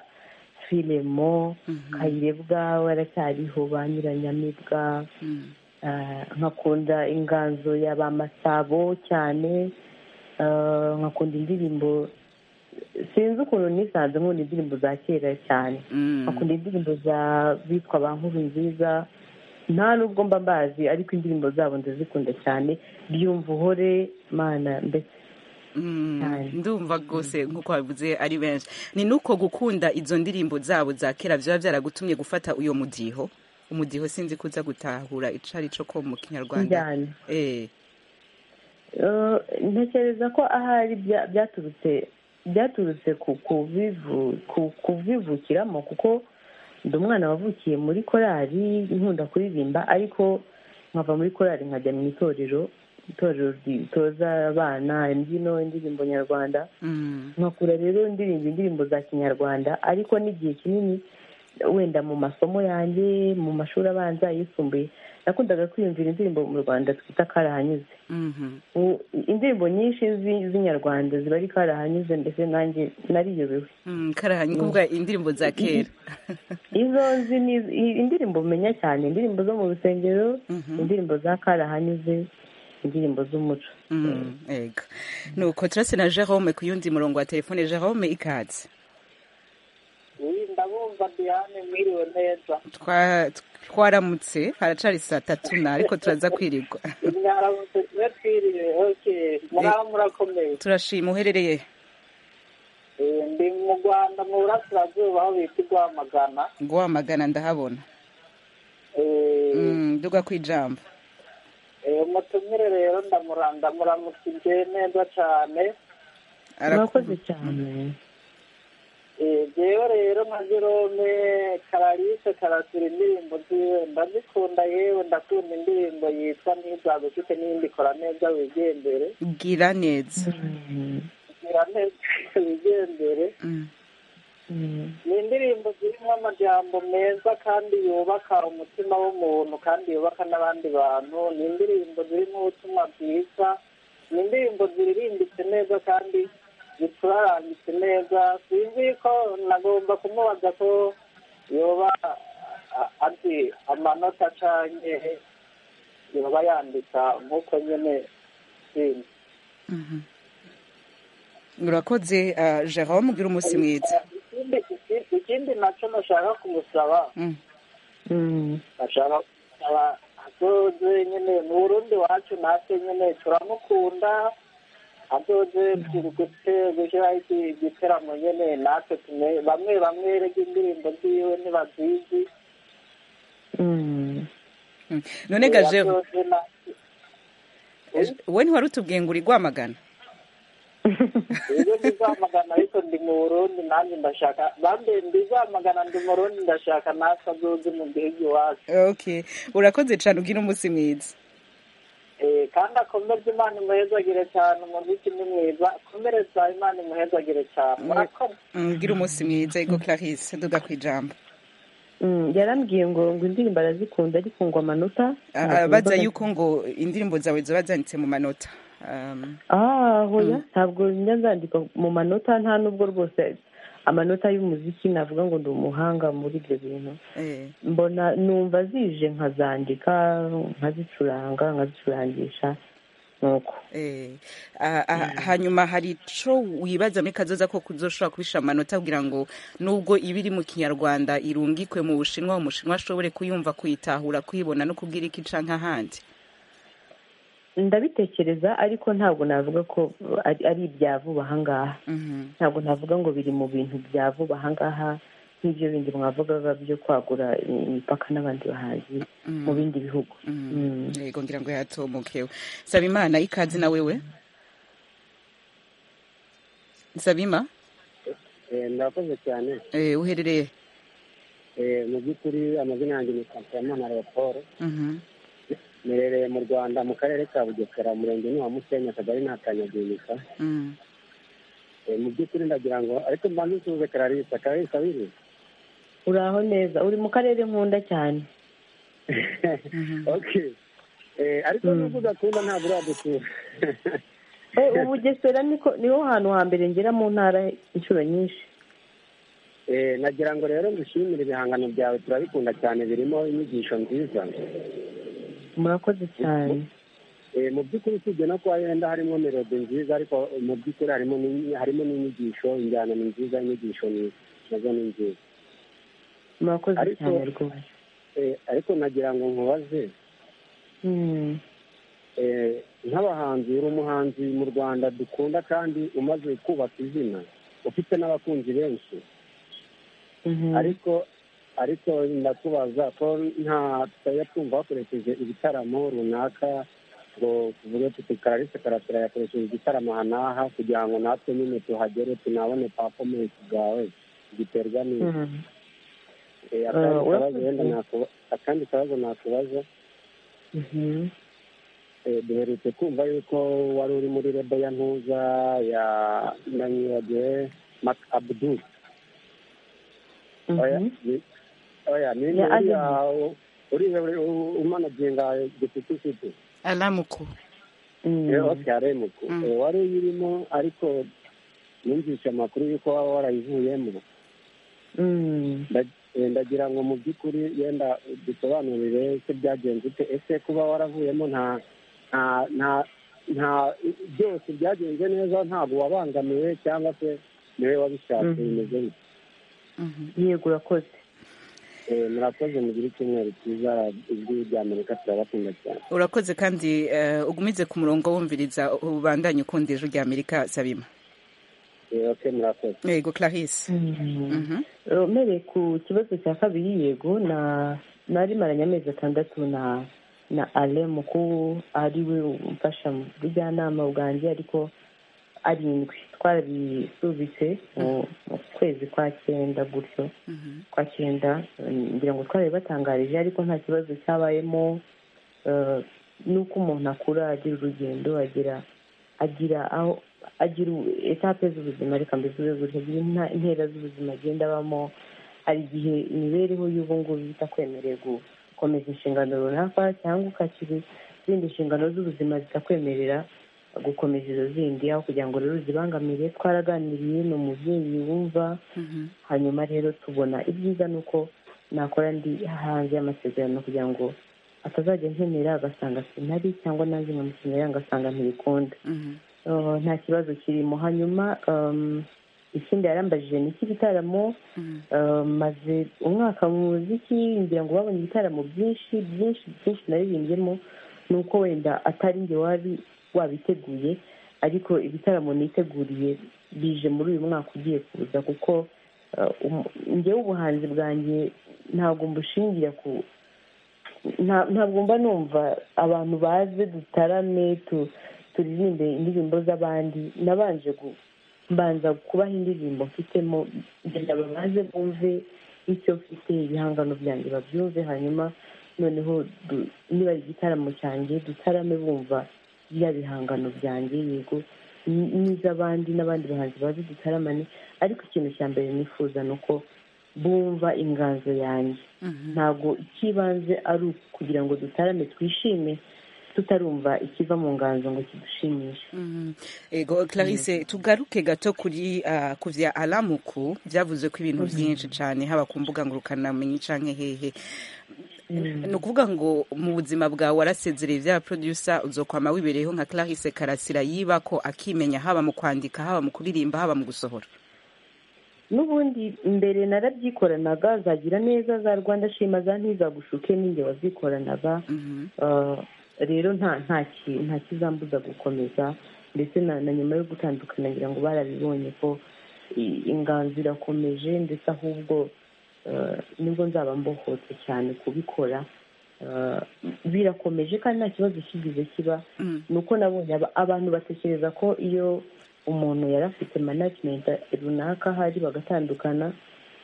filemo kayirebwa waracyariho ba nyiranyamibwa nkakunda inganzo ya ba masabo cyane nkakunda indirimbo sinzi ukuntu nisanze nkunda indirimbo za kera cyane nkakunda indirimbo za bitwa ba nkuru nziza nta nubwo mba mbazi ariko indirimbo zabo ndazikunda cyane byumva uhore mana mbese ndumva rwose nk'uko wabivuze ari benshi ni nuko gukunda izo ndirimbo zabo za kera biba byaragutumye gufata uyo mudiho umudiho sinzi ko uza gutahura icari cyo ko mu kinyarwanda ntekereza ko ahari byaturutse byaturutse ku kubivukiramo kuko ndi umwana wavukiye muri korari nkunda kuririmba ariko nkava muri korari nkajya mu itorero itorero ritoza abana imbyino indirimbo nyarwanda nkakura rero ndirimba indirimbo za kinyarwanda ariko n'igihe kinini wenda mu masomo yanjye mu mashuri abanza yisumbuye nakundaga kwiyumvira indirimbo mu rwanda twita karahanyuze indirimbo nyinshi z'inyarwanda ziba ari karahanyuze mbese nanjye nariyobewe karahanyuze indirimbo za kera izo nzi ni indirimbo menya cyane indirimbo zo mu rusengero indirimbo za karahanyuze indirimbo z'umuco yego nuko turase na jerome ku yundi murongo wa telefone jerome ikatse ndabumva diyane mwiriwe neza twaramutse haracari saa tatu na ariko turaza kwirirwa mwaramutse tube twiriwe oke muraba murakomeye turashima uherereye ndi mu rwanda mu burasirazuba aho bita rwamagana rwamagana ndahabona nduga ku ijambo umutumire rero ndamuranda muramutse igihe neza cyane murakoze cyane yewe rero nka jerome karalise karasura indirimbo ziwe ndazikunda yewe ndakunda indirimbo yitwa ntizagufite n'iyindi kora neza wigendere gira neza gira neza wigendere ni indirimbo zirimo amajyambo meza kandi yubaka umutima w'umuntu kandi yubaka n'abandi bantu ni indirimbo zirimo ubutumwa bwiza ni indirimbo ziririmbitse neza kandi zicurarangitse neza sinzi ko nagomba kumubaza ko yoba azi amanota acanye yoba yandika nk'uko nyine sinzi urakoze jerome ugira umunsi mwiza ikindi nacyo nashaka kumusaba nashaka kumusaba adoze nyine ni urundi wacu natwe nyine turamukunda adoze gushyiraho igiteramo nyine natwe bamwe bamwe rege indirimbo ziwe ntibazizi none gaje wowe ntiwari utubwiye ngo uri rwamagana rero ndizamagana ariko ndi mu burundi nanjye ndashaka bambe ndizamagana ndi mu burundi ndashaka natwe azoze mu gihugu iwacu urakoze cyane ubwira umunsi mwiza kandi akomeze imana imuhezagire cyane umuziki ni mwiza akomereza imana imuhezagire cyane murakoze mbwira umunsi mwiza ego clarisse duga ku ijambo yarambwiye ngo ngo indirimbo arazikunda ariko ngo amanota Ah, ah, baza yuko ngo indirimbo zawe ziba zanditse mu manota Um, ah hoya ntabwo njya nzandika mu manota nta nubwo rwose amanota y'umuziki navuga ngo ndi umuhanga muri ibyo bintu eh. mbona numva zije nkazandika nkazicuranga nkazicurangisha nuko Eh, ah, ah, hanyuma hari ico wibaza muri kazoza ko kuzoshobora kubishira mu manota kugira ngo nubwo iba iri mu kinyarwanda irungikwe mu bushinwa umushinwa ashobore kuyumva kuyitahura kuyibona no kubwira iki canke ahandi ndabitekereza ariko ntabwo navuga ko ari ari ibya vuba ahangaha Mhm. ntabwo navuga ngo biri mu bintu bya vuba ahangaha nk'ibyo bindi mwavugaga byo kwagura imipaka n'abandi bahanzi Mm. mu bindi bihugu Mm. yego ngira ngo yatomokewe saba imana ikaze na wewe sabima ndakoze cyane eh, uherereye Eh, mu by'ukuri amazina yanjye ni kampiyamana leopold Mhm. merereye mu rwanda mu karere ka bugesera umurenge ni wa musenya akagari ni akanyaginika Mm. Eh, mu by'ukuri ndagira ngo ariko mbanze nsuhuze kararisa kararisa biri uraho neza uri mu karere nkunda cyane okay Eh, ariko nubwo udakunda ntabwo uradusura Eh, ubu bugesera niko niho hantu hambere ngera mu ntara inshuro nyinshi Eh, nagira ngo rero ngushimire ibihangano byawe turabikunda cyane birimo inyigisho nziza murakoze cyane Eh, mu by'ukuri usibye no kuba yenda harimo melodi nziza ariko mu by'ukuri harimo n'inyi- harimo n'inyigisho injyana ni nziza inyigisho ni nazo ni nziza murakoze Ariko- cyane rwose Eh, ariko nagira ngo nkubaze Mm. eh, nk'abahanzi uri umuhanzi mu rwanda dukunda kandi umaze kubaka izina ufite n'abakunzi benshi Mhm. ariko ariko ndakubaza ko nta tutajya twumva bakoresheje ibitaramo runaka ngo tuvuge tuti kararisa karasira yakoresheje igitaramo aha n'aha kugira ngo natwe nyine tuhagere tunabone pafomensi bwawe giterwa n'iki Mhm. Eh, akandi Ah, kabazo urakoze. wenda nakuba- akandi kabazo nakubaza Mhm. Eh, duherutse kumva yuko wari uri muri rebo ya ntuza ya nanyibagiwe mak abdu oya ni- oya ni Ya uriya Abidu. u- uriya uri- u- umanaginga gitifisiti alamuku oke aremuku Mm. Eh, wari uyirimo ariko yumvise amakuru y'uko waba warayivuyemo Mm. Nda- eh, ndagira ngo mu by'ukuri yenda dusobanurire ese byagenze ute ese kuba waravuyemo nta nta nta nta byose byagenze neza ntabwo wabangamiwe cyangwa se niwe wabishatse Mhm. bimeze bityo yego urakoze murakoze mugire icyumweru cyiza ijwi ry'amerika turabakunda cyane urakoze kandi eh, ugumize ku murongo wumviriza ubandanye ukunda ijwi rya amerika sabima Eh, ok murakoze yego clarisse Mhm. mereye ku kibazo cya kabiri yego na nari maranye amezi atandatu na na ale mukuru ari we umfasha mu bujyanama bwanjye ariko arindwi twarabisubitse mu mu kwezi kwa cyenda gutyo kwa cyenda mm, ngira ngo twari batangarije ariko nta kibazo cyabayemo eh, nuko umuntu akura agira urugendo agira agira aho agira u- etape z'ubuzima reka mbivuze gutyo agira inta- intera z'ubuzima agenda abamo hari igihe imibereho y'ubu ngubu itakwemereye gukomeza inshingano runaka cyangwa ukakira izindi nshingano z'ubuzima zitakwemerera gukomeza izo zindi aho kugira ngo rero uzibangamire twaraganiriye ni umubyeyi wumva hanyuma rero tubona ibyiza ni uko nakora ndi hanze y'amasezerano kugira ngo atazajya nkenera agasanga sinari cyangwa nanjye nkamukenera ngasanga ntibikunda Uh, nta kibazo kirimo hanyuma um, ikindi yarambajije ni icy'ibitaramo uh, maze umwaka mu muziki ngira ngo babonye ibitaramo byinshi byinshi byinshi naririmbyemo ni uko wenda atari njye wari wabiteguye ariko ibitaramo niteguriye bije muri uyu mwaka ugiye kuza kuko uh, um- njyewe ubuhanzi bwanjye ntabwo mbushingira ku nta- ntabwo mba numva abantu baze dutarame tu- turirimbe indirimbo z'abandi nabanje gu- mbanza kubaha indirimbo mfitemo kugira ngo baze bumve icyo mfite ibihangano byanjye babyumve hanyuma noneho du- niba ari igitaramo cyanjye dutarame bumva bya bihangano byanjye yego n- n'iz'abandi n'abandi bahanzi bazi dutaramane ariko ikintu cya mbere nifuza ni uko bumva inganzo yanjye ntabwo icy'ibanze ari ukugira ngo dutarame twishime tutarumva ikiva mu nganzo ngo kidushimishe ego clarisse tugaruke gato kuri ah, ku bya aramuku byavuze ko ibintu Mhm. byinshi cyane haba ku mbuga ngurukanabumenyi canke hehe ni ukuvuga ngo mu buzima bwawe warasezereye bya producer uzokwama wibereyeho nka clarisse karasira yiba ko akimenya haba mu kwandika haba mu kuririmba haba mu gusohora n'ubundi mbere narabyikoranaga za gira neza za rwanda shima za ntizagushuke ninjye wazyikoranaga Uh, rero nta nta ki- nta kizambuza gukomeza ndetse na na nyuma yo gutandukana ngira ngo barabibonye ko i- inganzo irakomeje ndetse ahubwo uh, nibwo nzaba mbohotse cyane kubikora Uh, birakomeje kandi nta kibazo kigize kiba ni uko nabonye aba- abantu batekereza ko iyo umuntu yari afite management runaka hari bagatandukana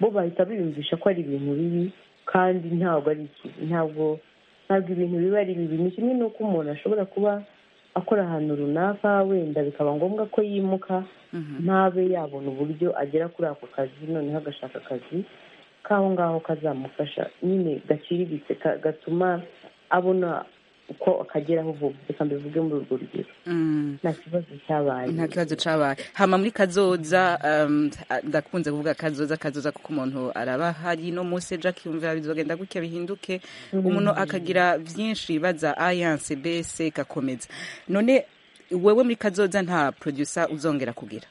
bo bahita biyumvisha ko ari ibintu bibi kandi ntabwo ari iki- ntabwo ntabwo ibintu biba ari bibi ni kimwe n'uko umuntu ashobora kuba akora ahantu runaka wenda bikaba ngombwa ko yimuka ntabe yabona uburyo agera kuri ako kazi noneho agashaka akazi k'aho ngaho kazamufasha nyine gaciriritse ka- gatuma abona uko akageraho vuba reka mbivuge muri urwo rugero nta kibazo cyabaye nta kibazo cabaye hama muri kazoza um, ndakunze kuvuga kazoza kazoza kuko umuntu araba hari no munsi ejo akiyumvira bizogenda gutya bihinduke Mm. umuntu akagira vyinshi baza alliance bese gakomeza none wewe muri kazoza nta producer uzongera kugira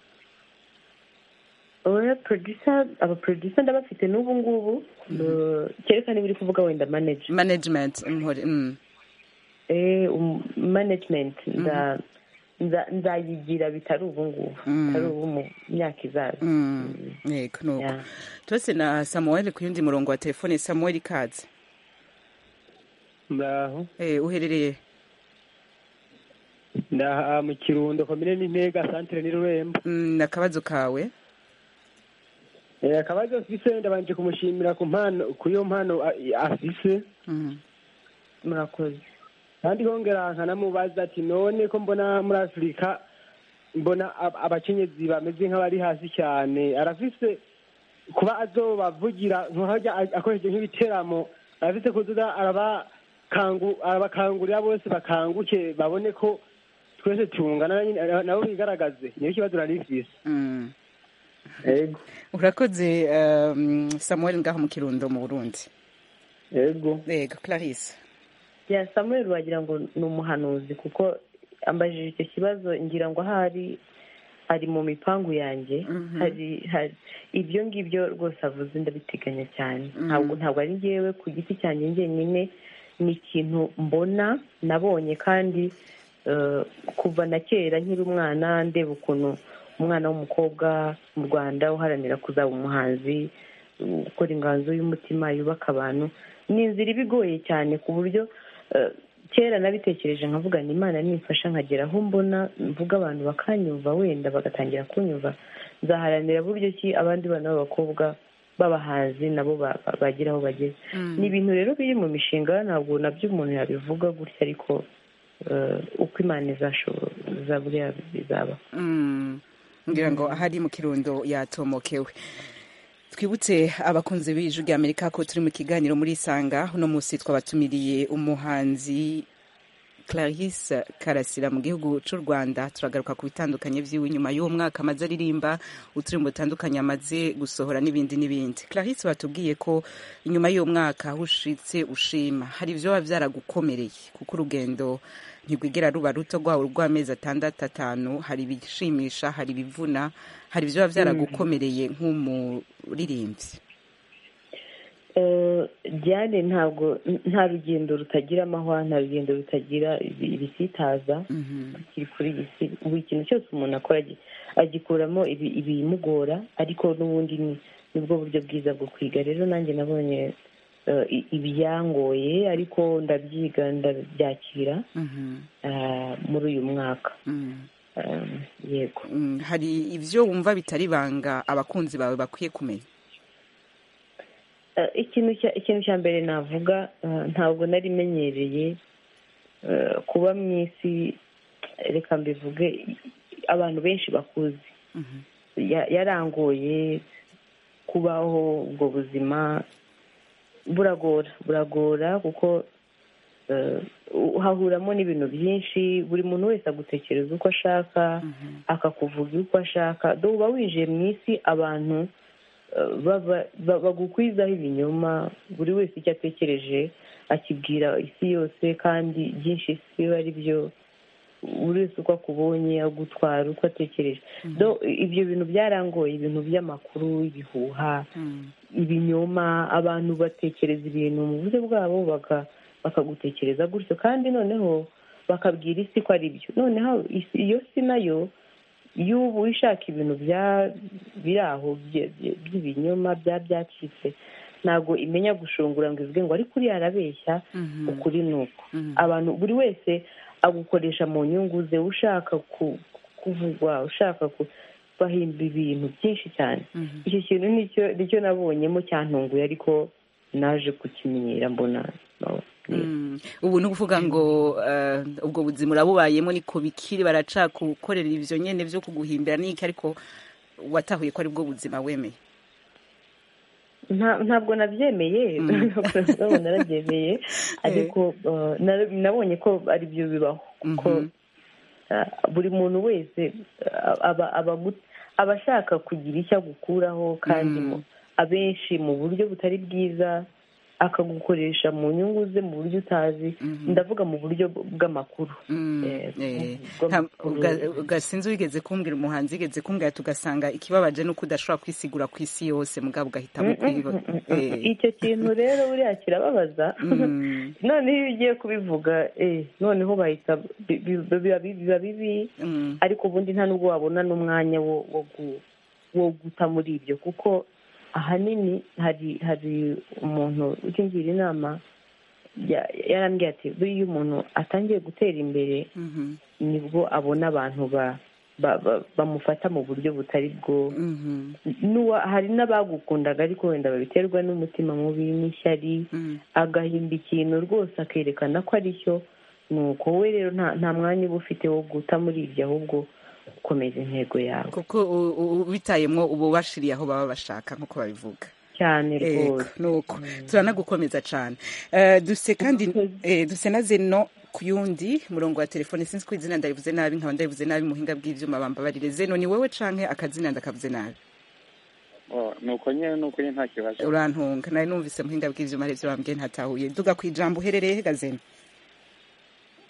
oya producer aba producer ndabafite n'ubu ngubu Uh, kereka niba uri kuvuga wenda manage management mhore mm. eh um, management nda nza- nzayigira bitari ubu ngubu Mm. bitari ubu mu myaka izaza Mm. yego nuko tose na samuel ku yundi murongo wa telefone samuel kaze ndaho eh, uherereye ndaha mu kirundo komine n'intega santire n'irurembo mm, akabazo kawe Eh, akabazo afise ndabanje kumushimira ku mpano ku iyo mpano a- i- afise murakoze kandi kongera nkanamubaza ati none ko mbona muri afurika mbona ab- abakenyezi bameze nk'abari hasi cyane arafise kuba azobavugira nkajya akoresheje nk'ibiteramo arafise kuzoza arabakangu arabakangurira bose bakanguke babone ko twese tungana nyine, na- nabo bigaragaze niyo kibazo nari mfise Mm. urakoze um, samuel ngaho mu kirundo mu burundi yego yego clarisse ya samuel wagira ngo ni umuhanuzi kuko ambajije icyo kibazo ngira ngo ahari ari mu mipangu yanjye hari hari ibyo ngibyo rwose avuze ndabiteganya cyane ntabwo ntabwo ari ngewe ku giti cyanjye njyenyine ni ikintu mbona nabonye kandi eh, kuva na kera nkiri umwana ndeba ukuntu umwana w'umukobwa mu rwanda uharanira kuzaba umuhanzi gukora inganzo y'umutima yubaka abantu ni inzira iba igoye cyane ku buryo eh, kera nabitekereje nkavuga ni imana nimfasha nkagera aho mbona mvuga abantu bakanyumva wenda bagatangira kunyumva nzaharanira buryo ki abandi bana b'abakobwa b'abahanzi nabo ba- ba- bagera aho bageze ni ibintu rero biri mu mishinga ntabwo nabyo umuntu yabivuga gutya ariko eh, uko imana izashoboza buriya bizaba Mm. ngira ngo ahari mu kirundo yatomokewe twibutse abakunzi b'ijwi rya amerika ko turi mu kiganiro muri isanga uno munsi twabatumiriye umuhanzi clarisse karasira mu gihugu cy'u rwanda turagaruka ku bitandukanye by'iwe nyuma y'uwo mwaka amaze aririmba uturirimbo dutandukanye amaze gusohora n'ibindi n'ibindi clarisse batubwiye ko nyuma y'uwo mwaka aho ushitse ushima hari ibyo biba byaragukomereye kuko urugendo ntirwigera ruba ruto rwawe rw'amezi atandatu atanu hari ibishimisha hari ibivuna hari ibyo biba byaragukomereye nk'umuririmbyi Eh, Diane ntabwo nta rugendo rutagira amahwa nta rugendo rutagira ibi- ibisitaza kiri kuri iyi si buri kintu cyose umuntu akora agi- agikuramo ibi- ibimugora ariko n'ubundi ni nibwo buryo bwiza bwo kwiga rero nanjye nabonye eh, i- ibyangoye ariko ndabyiga ndabyakira eh, muri uyu mwaka Eh, yego hari ibyo wumva bitari banga abakunzi bawe bakwiye kumenya Eh, ikintu cya mbere navuga ntabwo nari imenyereye kuba mu isi reka mbivuge abantu benshi bakuze yarangoye kubaho ubwo buzima buragora buragora kuko uhahuramo n'ibintu byinshi buri muntu wese agutekereza uko ashaka akakuvuga uko ashaka dore uba winjiye mu isi abantu bagukwizaho ibinyoma buri wese icyo atekereje akibwira isi yose kandi byinshi isi biba ari byo buri wese uko akubonye agutwara uko atekereje ibyo bintu byarangoye ibintu by'amakuru ibihuha ibinyoma abantu batekereza ibintu mu buryo bwabo bakagutekereza gutyo kandi noneho bakabwira isi ko ari byo noneho iyo si nayo y'ubu ishaka ibintu biri aho by'ibinyoma bya byacitse ntabwo imenya gushungura ngo ivuge ngo ariko uriya arabeshya ukuri ni uko abantu buri wese agukoresha mu nyungu ze ushaka kuvugwa ushaka bahimba ibintu byinshi cyane icyo kintu nicyo nabonyemo cyantunguye ariko naje kukimenyera mbona ubu ni ukuvuga ngo ubwo buzima urabubayemo niko bikiri baracakukorera ibyo nyine byo kuguhimbira n'iki ariko watahuye ko aribwo buzima wemeye ntabwo nabyemeye ntabwo narabyemeye ariko nabonye ko ari byo bibaho kuko buri muntu wese aba ashaka kugira icyo agukuraho kandi abenshi mu buryo butari bwiza akagukoresha mu nyungu ze mu buryo utazi ndavuga mu buryo bw'amakuru gasinze wigeze kumbwira umuhanzi wigeze kumbwira tugasanga ikibabaje ni uko udashobora kwisigura ku isi yose mugabo ugahitamo kwiba icyo kintu rero buriya kirababaza noneho iyo ugiye kubivuga noneho bahita biba bibi ariko ubundi nta n'ubwo wabona n'umwanya wo guta muri ibyo kuko ahanini hari hari umuntu ukingira inama yarambwiye ati buriya iyo umuntu atangiye gutera imbere nibwo abona abantu bamufata mu buryo butari bwo hari n'abagukundaga ariko wenda babiterwa n'umutima mubi n'ishyari agahimba ikintu rwose akerekana ko ari cyo nuko we rero nta mwanya uba ufite wo guta muri ibyo ahubwo gukomeza intego yawe kuko ubitayemo uba ubashiriye aho baba bashaka nk'uko babivuga cyane rwose nuko turanagukomeza cyane duse kandi duse na zeno ku yundi murongo wa telefone sinzi ko izina ndabivuze nabi nkaba ndabivuze nabi muhinga bw'ibyuma bambabarire zeno ni wowe canke akazina ndakavuze nabi nuko nyine nuko nyine nta kibazo urantunga nari numvise muhinga bw'ibyuma aribyo bambwiye ntatahuye duga ku ijambo uherereye he gazeno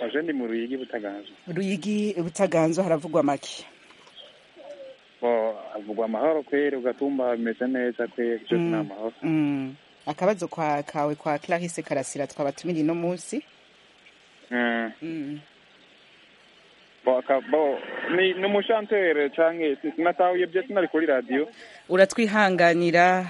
aje ni mu ruyigi butaganzwa ruyigi butaganzwa haravugwa make havugwa amahoro kweri ugatumba bimeze neza kweri byose ni amahoro akabazo kawe kwa clarisse karasira twabatumiriye uno munsi ni umushantere cyangwa sinatahuye byo sinari kuri radiyo uratwihanganira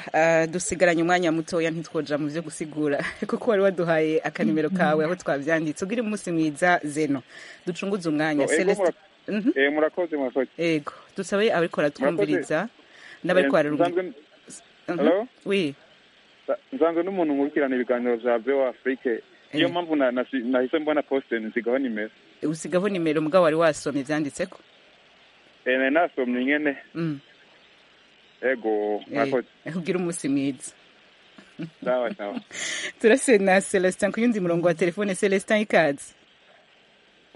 dusigaranye umwanya mutoya ntitwoja mu byo gusigura kuko wari waduhaye akanimero kawe aho twabyanditse ubwire umunsi mwiza zeno ducunguze umwanya celestin murakoze murakoze yego dusabe ababikora twumviriza n'abari kwarura nsanzwe n'umuntu nkurikirana ibiganiro bya bewa afurike niyo mpamvu nahise mbona posite nsigaho nimero usigaho nimero mugabo wari wasomye ibyanditse ko nari nasomye nyine ego mwakoze ubwira umunsi mwiza turase na celestin ku yundi murongo wa telefone celestin ikaze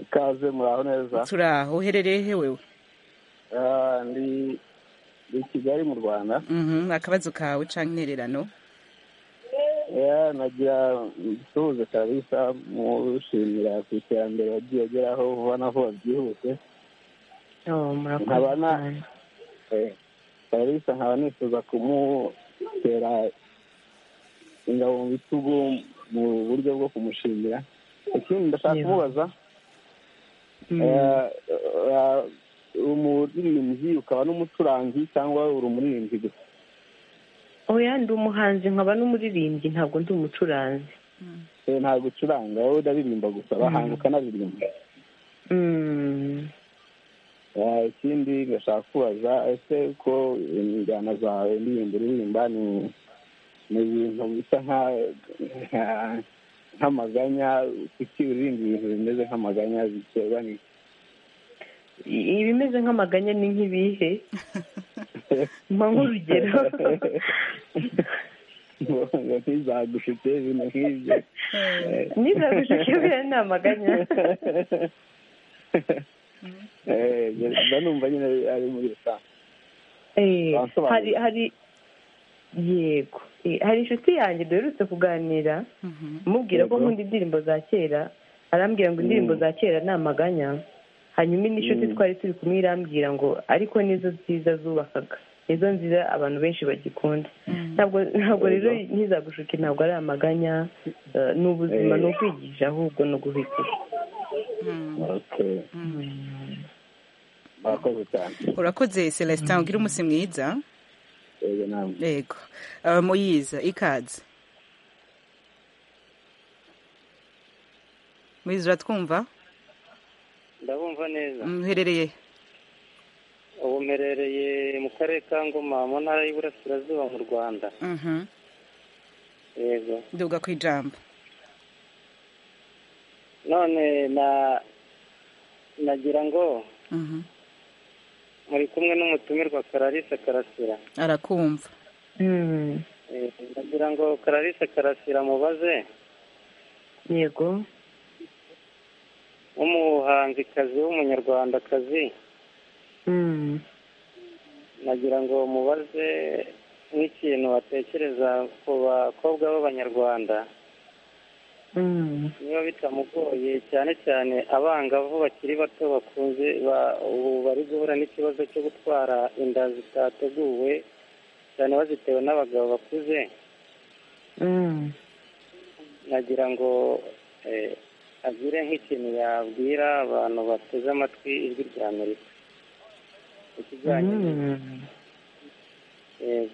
ikaze muraho neza turi aho uherereye he wewe ndi i kigali mu rwanda akabazo kawe cyangwa intererano nagira dusuhuze kabisa mushimira ku iterambere wagiye ageraho ubona ko byihuse kabisa nkaba nifuza kumutera ingabo mu bitugu mu buryo bwo kumushimira ikindi ndashaka kumubaza umuririmbyi ukaba n'umucuranzi cyangwa uri umuririmbyi gusa oya ndi umuhanzi nkaba n'umuririmbyi ntabwo ndi umucuranzi ntabwo ucuranga wowe uraririmba gusa abahanzi ukanaririmba ikindi ngashaka kubaza ese ko injyana zawe indirimbo uririmba ni ni ibintu bisa nk'amaganya kuki urindi ibintu bimeze nk'amaganya biterwa ni ibimeze nk'amaganya ni nk'ibihe mpa nk'urugero ntizagushike ibintu nk'ibyo ntizagushike biriya ni amaganya mba numva nyine ari muri rusange Eh, Basobanura. hari hari yego Eh, hari inshuti yanjye duherutse kuganira mubwira ko Yego. nkunda indirimbo za kera arambwira ngo indirimbo za kera ni amaganya hanyuma indi nshuti Mm. twari turi kumwe irambwira ngo ariko nizo nziza zubakaga nizo nziza abantu benshi bagikunda ntabwo ntabwo rero Yego. ntizagushuke ntabwo ari amaganya eh, ni ubuzima Eh. ni ukwigisha ahubwo ni uguhitamo murakoze cyane urakoze celestin ugira umunsi mwiza yego namwe yego Uh, muyiza ikaze muyiza uratwumva ndabumva neza muherereye ubu mperereye mu karere ka ngoma mu ntara y'iburasirazuba mu rwanda Mhm. yego duga ku ijambo none na nagira ngo muri kumwe n'umutumirwa kararisa karasira arakumva Eh, nagira ngo kararisa karasira mubaze yego w'umuhanzikazi w'umunyarwandakazi Mm. nagira ngo mubaze nk'ikintu batekereza ku bakobwa b'abanyarwanda Mm. niba bitamugoye cyane cyane abangavu bakiri bato bakunze ba- ubu bari guhura n'ikibazo cyo gutwara inda zitateguwe cyane bazitewe n'abagabo bakuze Mm. nagira ngo eh, agire nk'ikintu yabwira abantu bateze amatwi ijwi rya amerika ikijyanye Mm. eh,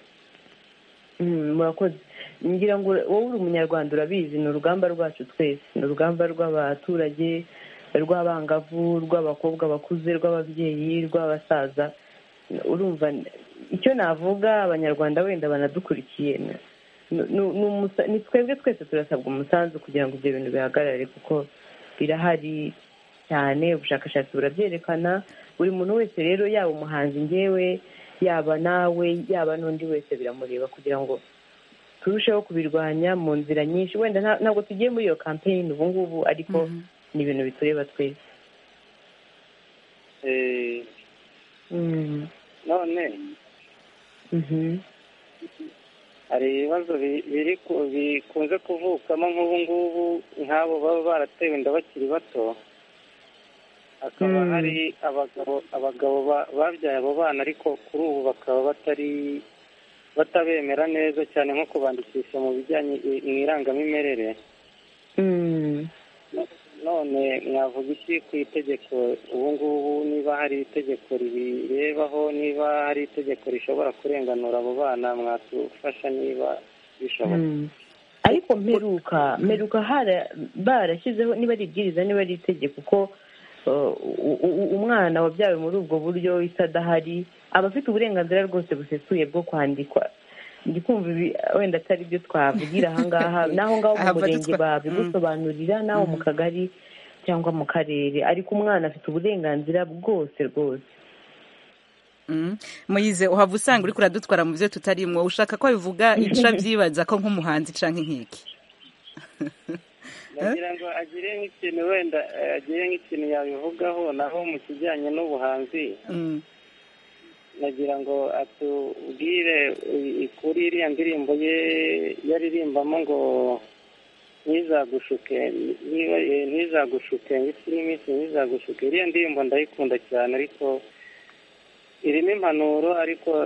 Mm, murakoze ngira ngo wowe uri umunyarwanda urabizi ni urugamba rwacu twese ni urugamba rw'abaturage rw'abangavu rw'abakobwa bakuze rw'ababyeyi rw'abasaza urumva icyo navuga abanyarwanda wenda banadukurikiye ni- ni- ni- ni umusa- ni twebwe twese turasabwa umusanzu kugira ngo ibyo bintu bihagarare kuko birahari cyane ubushakashatsi burabyerekana buri muntu wese rero yaba umuhanzi ngewe yaba nawe yaba n'undi wese biramureba kugira ngo turusheho kubirwanya mu nzira nyinshi wenda nta- ntabwo tugiye muri iyo kampeyini ubu ngubu ariko ni ibintu bitureba twese eh, Mm. none Mhm. hari ibibazo bi- biri ku- bikunze kuvukamo nk'ubu ngubu nk'abo baba baratewe inda bakiri bato hakaba Mm. hari abagabo abagabo ba- babyaye abo bana ariko kuri ubu bakaba batari batabemera neza cyane nko kubandikisha mu bijyanye i- mu irangamimerere Mm. none mwavuga iki ku itegeko ubu ngubu niba hari itegeko ribirebaho niba hari itegeko rishobora kurenganura abo bana mwatufasha niba bishoboka Mm. ariko mperuka mperuka hara- barashyizeho niba ari ibwiriza niba ari itegeko ko uh, u- u- umwana wabyawe muri ubwo buryo isi adahari aba afite uburenganzira rwose busesuye bwo kwandikwa ndi kumva ibi wenda atari byo twavugira ahangaha n'aho ngaho mu Ahava murenge dutwa- babigusobanurira n'aho mu kagari cyangwa mu karere ariko umwana afite uburenganzira bwose rwose Mhm. muyize uhava usanga uriko uradutwara mu byo tutarimo ushaka ko bivuga ica byibaza ko nk'umuhanzi canke nk'iki ndagira ngo agire nk'ikintu wenda eh, agire nk'ikintu yabivugaho naho mu kijyanye n'ubuhanzi Mm. nagira ngo atubwire i- i- kuri iriya ndirimbo ye yaririmbamo ngo ntizagushuke niba eh, ntizagushuke ndetse n'iminsi ntizagushuke iriya ndirimbo ndayikunda cyane ariko irimo impanuro ariko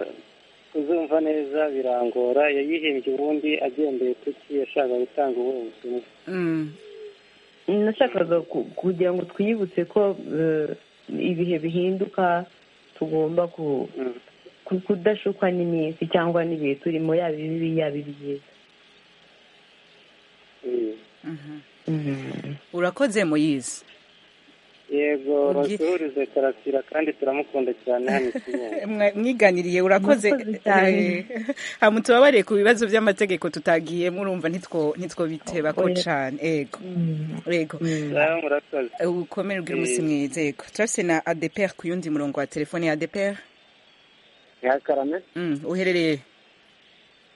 kuzumva neza birangora yayihimbye ubundi agendeye kuki yashaka gutanga ubuhe butumwa nashakaga ku- kugira ngo twiyibutse ko eh, ibihe bihinduka tugomba ku- ku- kudashukwa n'iminsi cyangwa n'ibihe turimo yaba ibibi yaba ibyiza Mhm. urakoze muyize yego yego rucururize karasira kandi turamukunda cyane hano i kigali mwiganiriye urakoze eh, hama tubabarire ku bibazo by'amategeko tutagiyemo urumva ntitwo ntitwo biteba ko Oya. cane ego ego Ngaho murakoze ukomere ubwira umunsi Eh. mwiza ego turafise na adeper ku yundi murongo wa telefone ya adeper nyakarame Mm, uherereye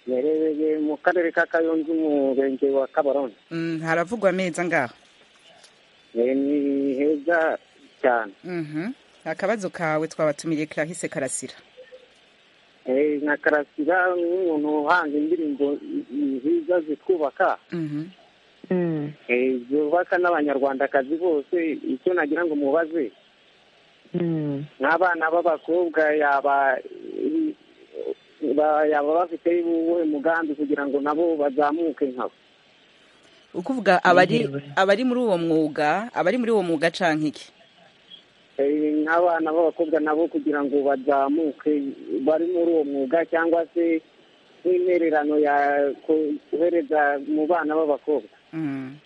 yarebeye mu karere ka kayonza umurenge wa kabarondo Mm, haravugwa ameza ngaho Eh, ni heza cyane Mhm. akabazo kawe twabatumiye clarisse karasira Eh, na karasira n'umuntu uhanga indirimbo nziza zitwubaka Mhm. Eh, zubaka n'abanyarwandakazi bose icyo nagira ngo mubaze n'abana b'abakobwa yaba ba- yaba bafite uwuhe mugambi kugira ngo nabo bazamuke nkabo ukuvuga abari abari muri uwo mwuga abari muri uwo mwuga canke iki Eh, nk'abana b'abakobwa nabo kugira ngo bazamuke bari muri uwo mwuga cyangwa se nk'intererano ya kohereza mu bana b'abakobwa Mm,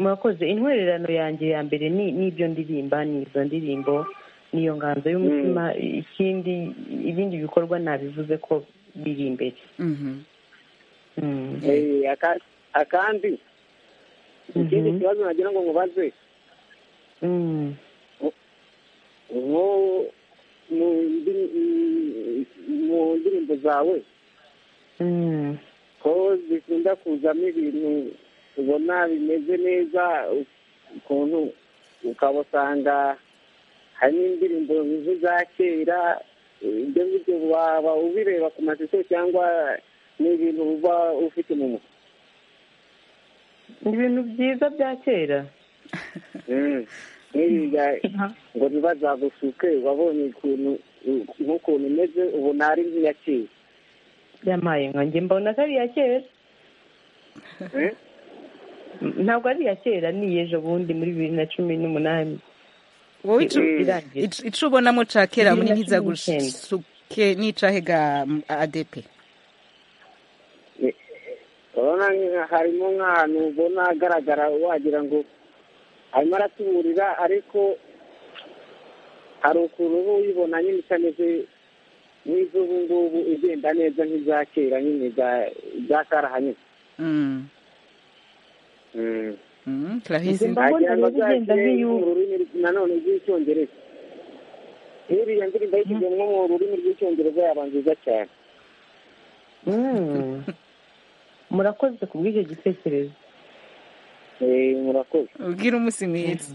murakoze intwererano yanjye ya mbere ni n'ibyo ndirimba ni izo ndirimbo niyo nganzo y'umutima ikindi ibindi bikorwa nabivuze ko biri imbere Eh, aka- akandi ikindi kibazo nagira ngo mubaze nko mu ndi- mm, mu ndirimbo zawe ko zikunda kuzamo ibintu ubona bimeze neza ukuntu ukabasanga hari n'indirimbo nk'iza kera ibyo ngibyo waba ubireba ku mashusho cyangwa ni ibintu uba ufite mu mutwe ni ibintu byiza bya kera Mm. nk'iriya ngo ntibazagushuke wabonye ukuntu nk'ukuntu umeze ubona ari nk'iya kera byamaye nka njye mbona ko ari iya kera Eh? ntabwo ari iya kera ni iy'ejo bundi muri bibiri na cumi n'umunani wowe ico- Mm. Irangiye. ico- ico ubonamo ca kera muri Bibiri na cumi ntizagushuke n'icahega mm, adp urabona nka- harimo nk'ahantu ubona agaragara wagira ngo arimo aratuburira ariko hari ukuntu uba uyibona nyine itameze nk'iz'ubu ngubu igenda neza nk'iza kera nyine za- za karahanyuze Mm. Mm. Mm, Clarisse. Wagira ngo byakeye mu rurimi rw- nanone rw'icyongereza nk'iriya ndirimbo yashyize nko mu rurimi rw'icyongereza yaba nziza cyane Mm. murakoze ku bw'icyo gitekerezo Eh, murakoze ubwira umunsi mwiza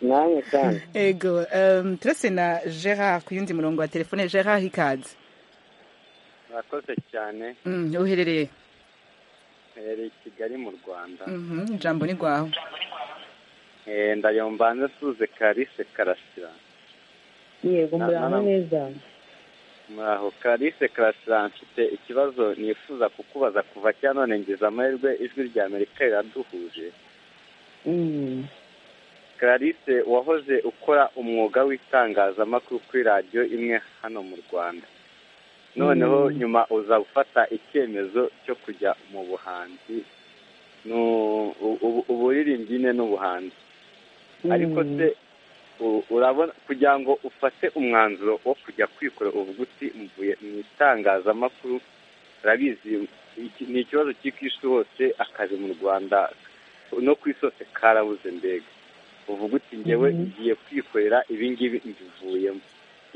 namwe kandi ego um, turase na gerard ku yundi murongo wa telefone gerard hikazi murakoze cyane mm, uherereye mperereye i kigali mu rwanda Mhm, ijambo ni rwawe Eh, ndayombanze suze karise karasira yego Na- muraho na- neza muraho karise karasira mfite ikibazo nifuza kukubaza kuva cya none ngize amahirwe ijwi rya amerika riraduhuje Mm. karise wahoze ukora umwuga w'itangazamakuru kuri radiyo imwe hano mu rwanda noneho Mm. nyuma uza gufata icyemezo cyo kujya mu buhanzi nu- u- u- uburirimbyi ne n'ubuhanzi ariko se u- urabona kugira ngo ufate umwanzuro wo kujya kwikorera ubuguti mvuye mu itangazamakuru urabizi iki- ni ikibazo cy'isi hose akazi mu rwanda no ku isi hose karabuze mbega uvuga uti ngewe ngiye kwikorera ibingibi mbivuyemo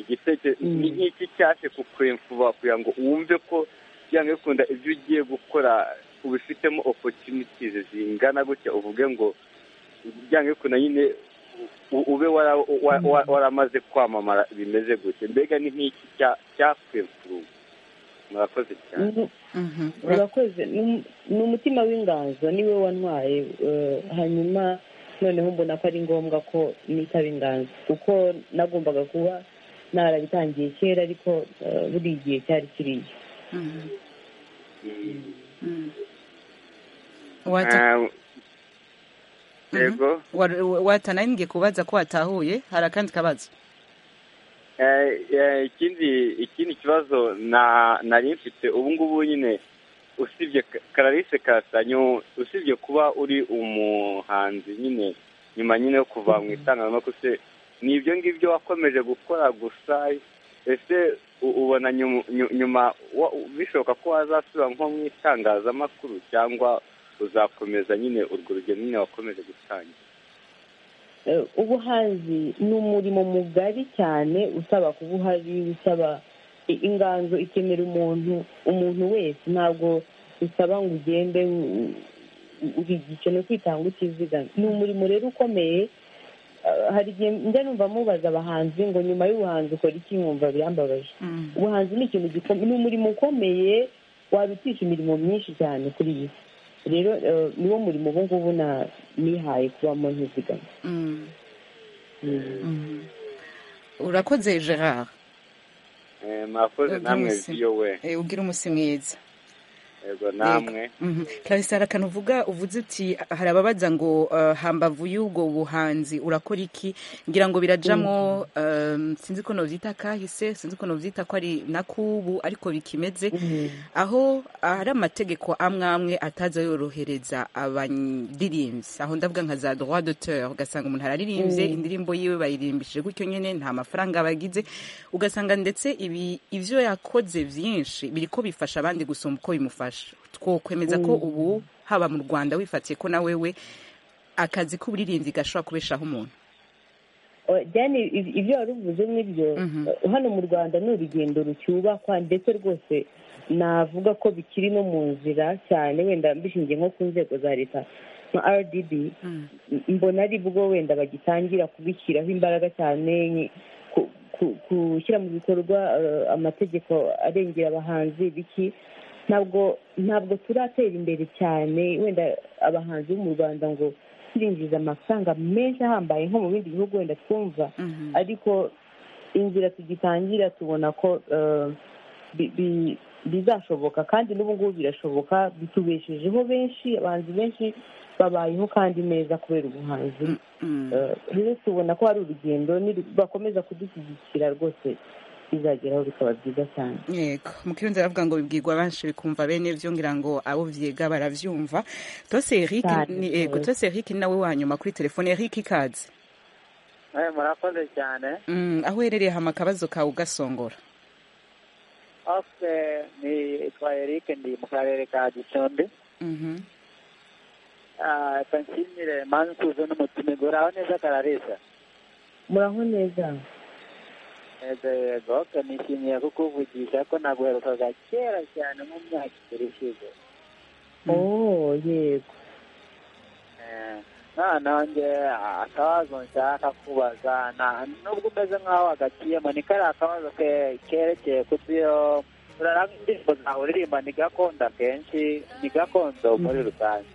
igitekerezo ni nk'iki cyaje kukwemfuba kugira ngo wumve ko byanga bikunda ibyo ugiye gukora ubifitemo opportunities zingana gutya uvuge ngo byanga bikunda nyine u- ube wara- wa- wa- waramaze kwamamara bimeze gutya mbega ni nk'iki cya- cyakwemfuruye murakoze cyane urakoze ni um- ni umutima w'inganzo niwe wantwaye eh, hanyuma noneho mbona ko ari ngombwa ko nitaba inganzo kuko nagombaga kuba narabitangiye kera ariko eh, buri gihe cyari kiriya Wata- Ah, yego Wa- wa- watanayimbwiye kubaza ko watahuye hari akandi kabazo Eh, eh, ikindi ikindi kibazo na nari mfite ubu ngubu nyine usibye Karalise Kasanyo usibye kuba uri umuhanzi nyine nyuma nyine yo kuva mu itangazamakuru se ni ibyo ngibyo wakomeje gukora gusa ese u- ubona nyuma- nyu- nyuma wa- bishoboka ko wazasubira nko mu itangazamakuru cyangwa uzakomeza nyine urwo rugendo nyine wakomeje gutangira Eh, ubuhanzi ni umurimo mugari cyane usaba kuba uhari usaba i- inganzo ikenera umuntu umuntu wese ntabwo usaba ngo ugende u- u- uri igice kwitanga utizigama ni umurimo rero ukomeye Ah, hari igihe njya numva mubaza abahanzi ngo nyuma y'ubuhanzi ukora iki nkumva birambabaje ubuhanzi ni ikintu gikomeye ni umurimo ukomeye wabitisha imirimo myinshi cyane kuri iyi si rero eh, niwo murimo ubu ngubu na- nihaye kubamo ntizigama Mm. urakoze gerard Eh, mwakoze Ubwira namwe umusi- viyo we eh, ubwira umusi mwiza yego namwe Mhm. clarisse hari akantu uvuga uvuze uti hari ababaza ngo eh, hambavu y'ubwo buhanzi urakora iki ngira ngo birajamo eh, sinzi ko nobyita kahise sinzi ko nobyita ko ari nakubu ariko bikimeze aho hari amategeko amwe amwe ataza yorohereza abandiririmbyi aho ndavuga nka za droit d'auteur ugasanga umuntu araririmbye Mm. indirimbo yiwe bayirimbishije gutyo nyine nta mafaranga bagize ugasanga ndetse ibi ibyo yakoze byinshi biri ko bifasha abandi gusumba uko bimufasha twokwemeza ko Mm. ubu haba mu rwanda wifatiye ko nawe we akazi k'uburirimbyi gashobora kubeshaho umuntu Oh, Diane, iv- ibyo wari uvuze n'ibyo eh, hano mu rwanda ni urugendo rucyubakwa ndetse rwose navuga ko bikiri no mu nzira cyane wenda mbishingiye nko ku nzego za leta nka rdb m- mbona ari bwo wenda bagitangira kubishyiraho imbaraga cyane nki- ku- ku- gushyira mu bikorwa eh, amategeko arengera abahanzi biki ntabwo ntabwo turatera imbere cyane wenda abahanzi bo mu rwanda ngo turinjiza amafaranga menshi ahambaye nko mu bindi bihugu wenda twumva ariko inzira tugitangira tubona ko eh, bi- bi- bizashoboka kandi n'ubu ngubu birashoboka bitubeshejeho benshi abahanzi benshi babayeho kandi neza kubera ubuhanzi Eh, rero tubona ko hari urugendo niru- bakomeza kudushyigikira rwose bizageraho bikaba byiza cyane yego mu kirundi baravuga ngo bibwirwa benshi bikumva bene byo ngira ngo abo byiga barabyumva tose eric Cyane, ni- yego yego. tose eric ni nawe wanyuma kuri telefone eric ikaze Eh, murakoze cyane Mm, aho uherereye hama akabazo kawe ugasongora ose nitwa eric ndi mu karere ka gicumbi Mhm. Ah, reka nshimire mansuzo n'umutima iguraho neza kararisa muraho neza yego yego oke nishimiye kukuvugisha ko naguherukaga kera cyane mu myaka ibiri ishize oh yego Eh, noneho nge akabazo nshaka kubaza na- nubwo umeze nk'aho hagaciyemo ni kariya akabazo ke- kerekeye ku byo uraranga indirimbo zawe uririmba ni gakondo akenshi ni gakondo muri rusange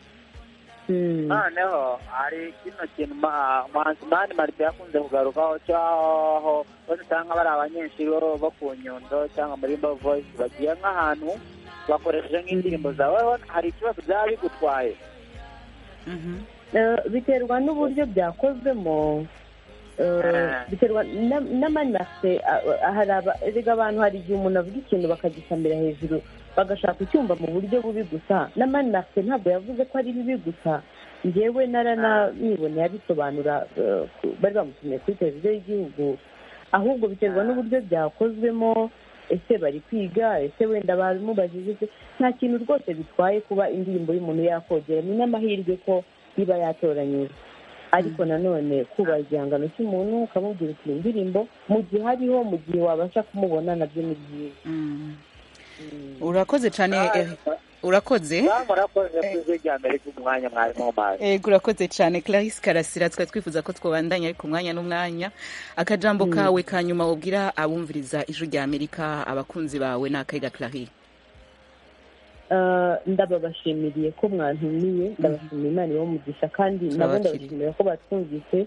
noneho hari kino kintu ma- umuhanzi mani marite yakunze kugarukaho cyaho bose usanga bari abanyeshuri bo bo ku nyundo cyangwa muri bo voice bagiye nk'ahantu bakoresheje nk'indirimbo zawe wowe hari ikibazo byaba bigutwaye Eh, biterwa n'uburyo byakozwemo Eh, biterwa na- n'amanase ah, ah, hari aba- erega abantu hari igihe umuntu avuga ikintu bakagisamira hejuru bagashaka icyumva mu buryo bubi gusa n'amanase ntabwo yavuze ko ari bibi gusa njyewe naraniboneye abisobanura eh, ku- bari bamutumiye kuri televiziyo y'igihugu ahubwo biterwa n'uburyo byakozwemo ese bari kwiga ese wenda bamubajije se nta kintu rwose bitwaye kuba indirimbo y'umuntu yakogera ni n'amahirwe ko iba yatoranyijwe ariko nanone kubaha igihangano cy'umuntu ukamubwira uti iyi ndirimbo mu gihe ariho mu gihe wabasha kumubona nabyo ni byiza urakoze cyane Eric. urakoze murakoze ku ijwi rya mbere ry'umwanya mwarimu w'amazi Ego urakoze cyane Clarisse Karasira twari twifuza ko twabandanya ariko umwanya n'umwanya akajambo Mm. kawe ka nyuma wabwira abumviriza ijwi rya Amerika abakunzi bawe ni akaiga Clarisse Eh, ndababashimiriye ko mwantumiye ndabashimira imana ibaha umugisha kandi nabo Turabakiriye. ndabashimira ko batwumvise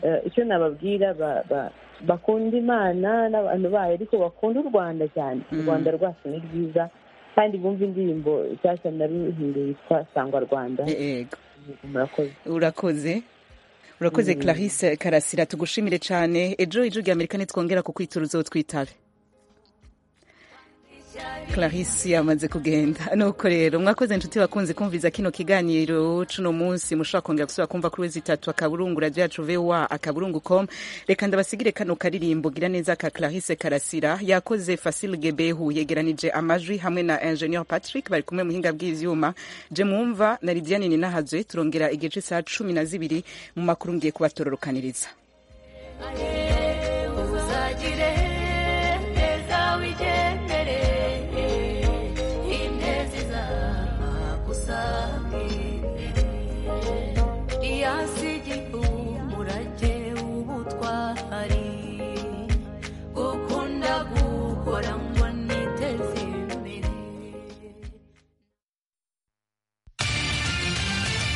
Eh, icyo nababwira ba- ba- bakunda imana n'abantu bayo ariko bakunda u rwanda cyane u Mm. rwanda rwacu ni rwiza kandi bumva indirimbo nshyashya naruhinduye yitwa sangwa rwanda Ego murakoze urakoze urakoze Mm. Clarisse Karasira tugushimire cyane ejo ijwi rya Amerika nitwongera kukwitira uzotwitabe clarisse yamaze kugenda nuko rero mwakoze inshuti bakunze kumviza kino kiganiro cuno munsi mushobora kongera gusubira kumva kuri wezi itatu akaburungu radio yacu voa akaburungu com reka ndabasigire kano karirimbo gira neza ka clarisse karasira yakoze facile gebehu yegeranije amajwi hamwe na ingenieur patrick bari kumwe muhinga bw'ivyuma je mwumva na lidiane ninahazwe turongera igice saa cumi na zibiri mu makuru ngiye kubatororokaniriza uzagire neza wigende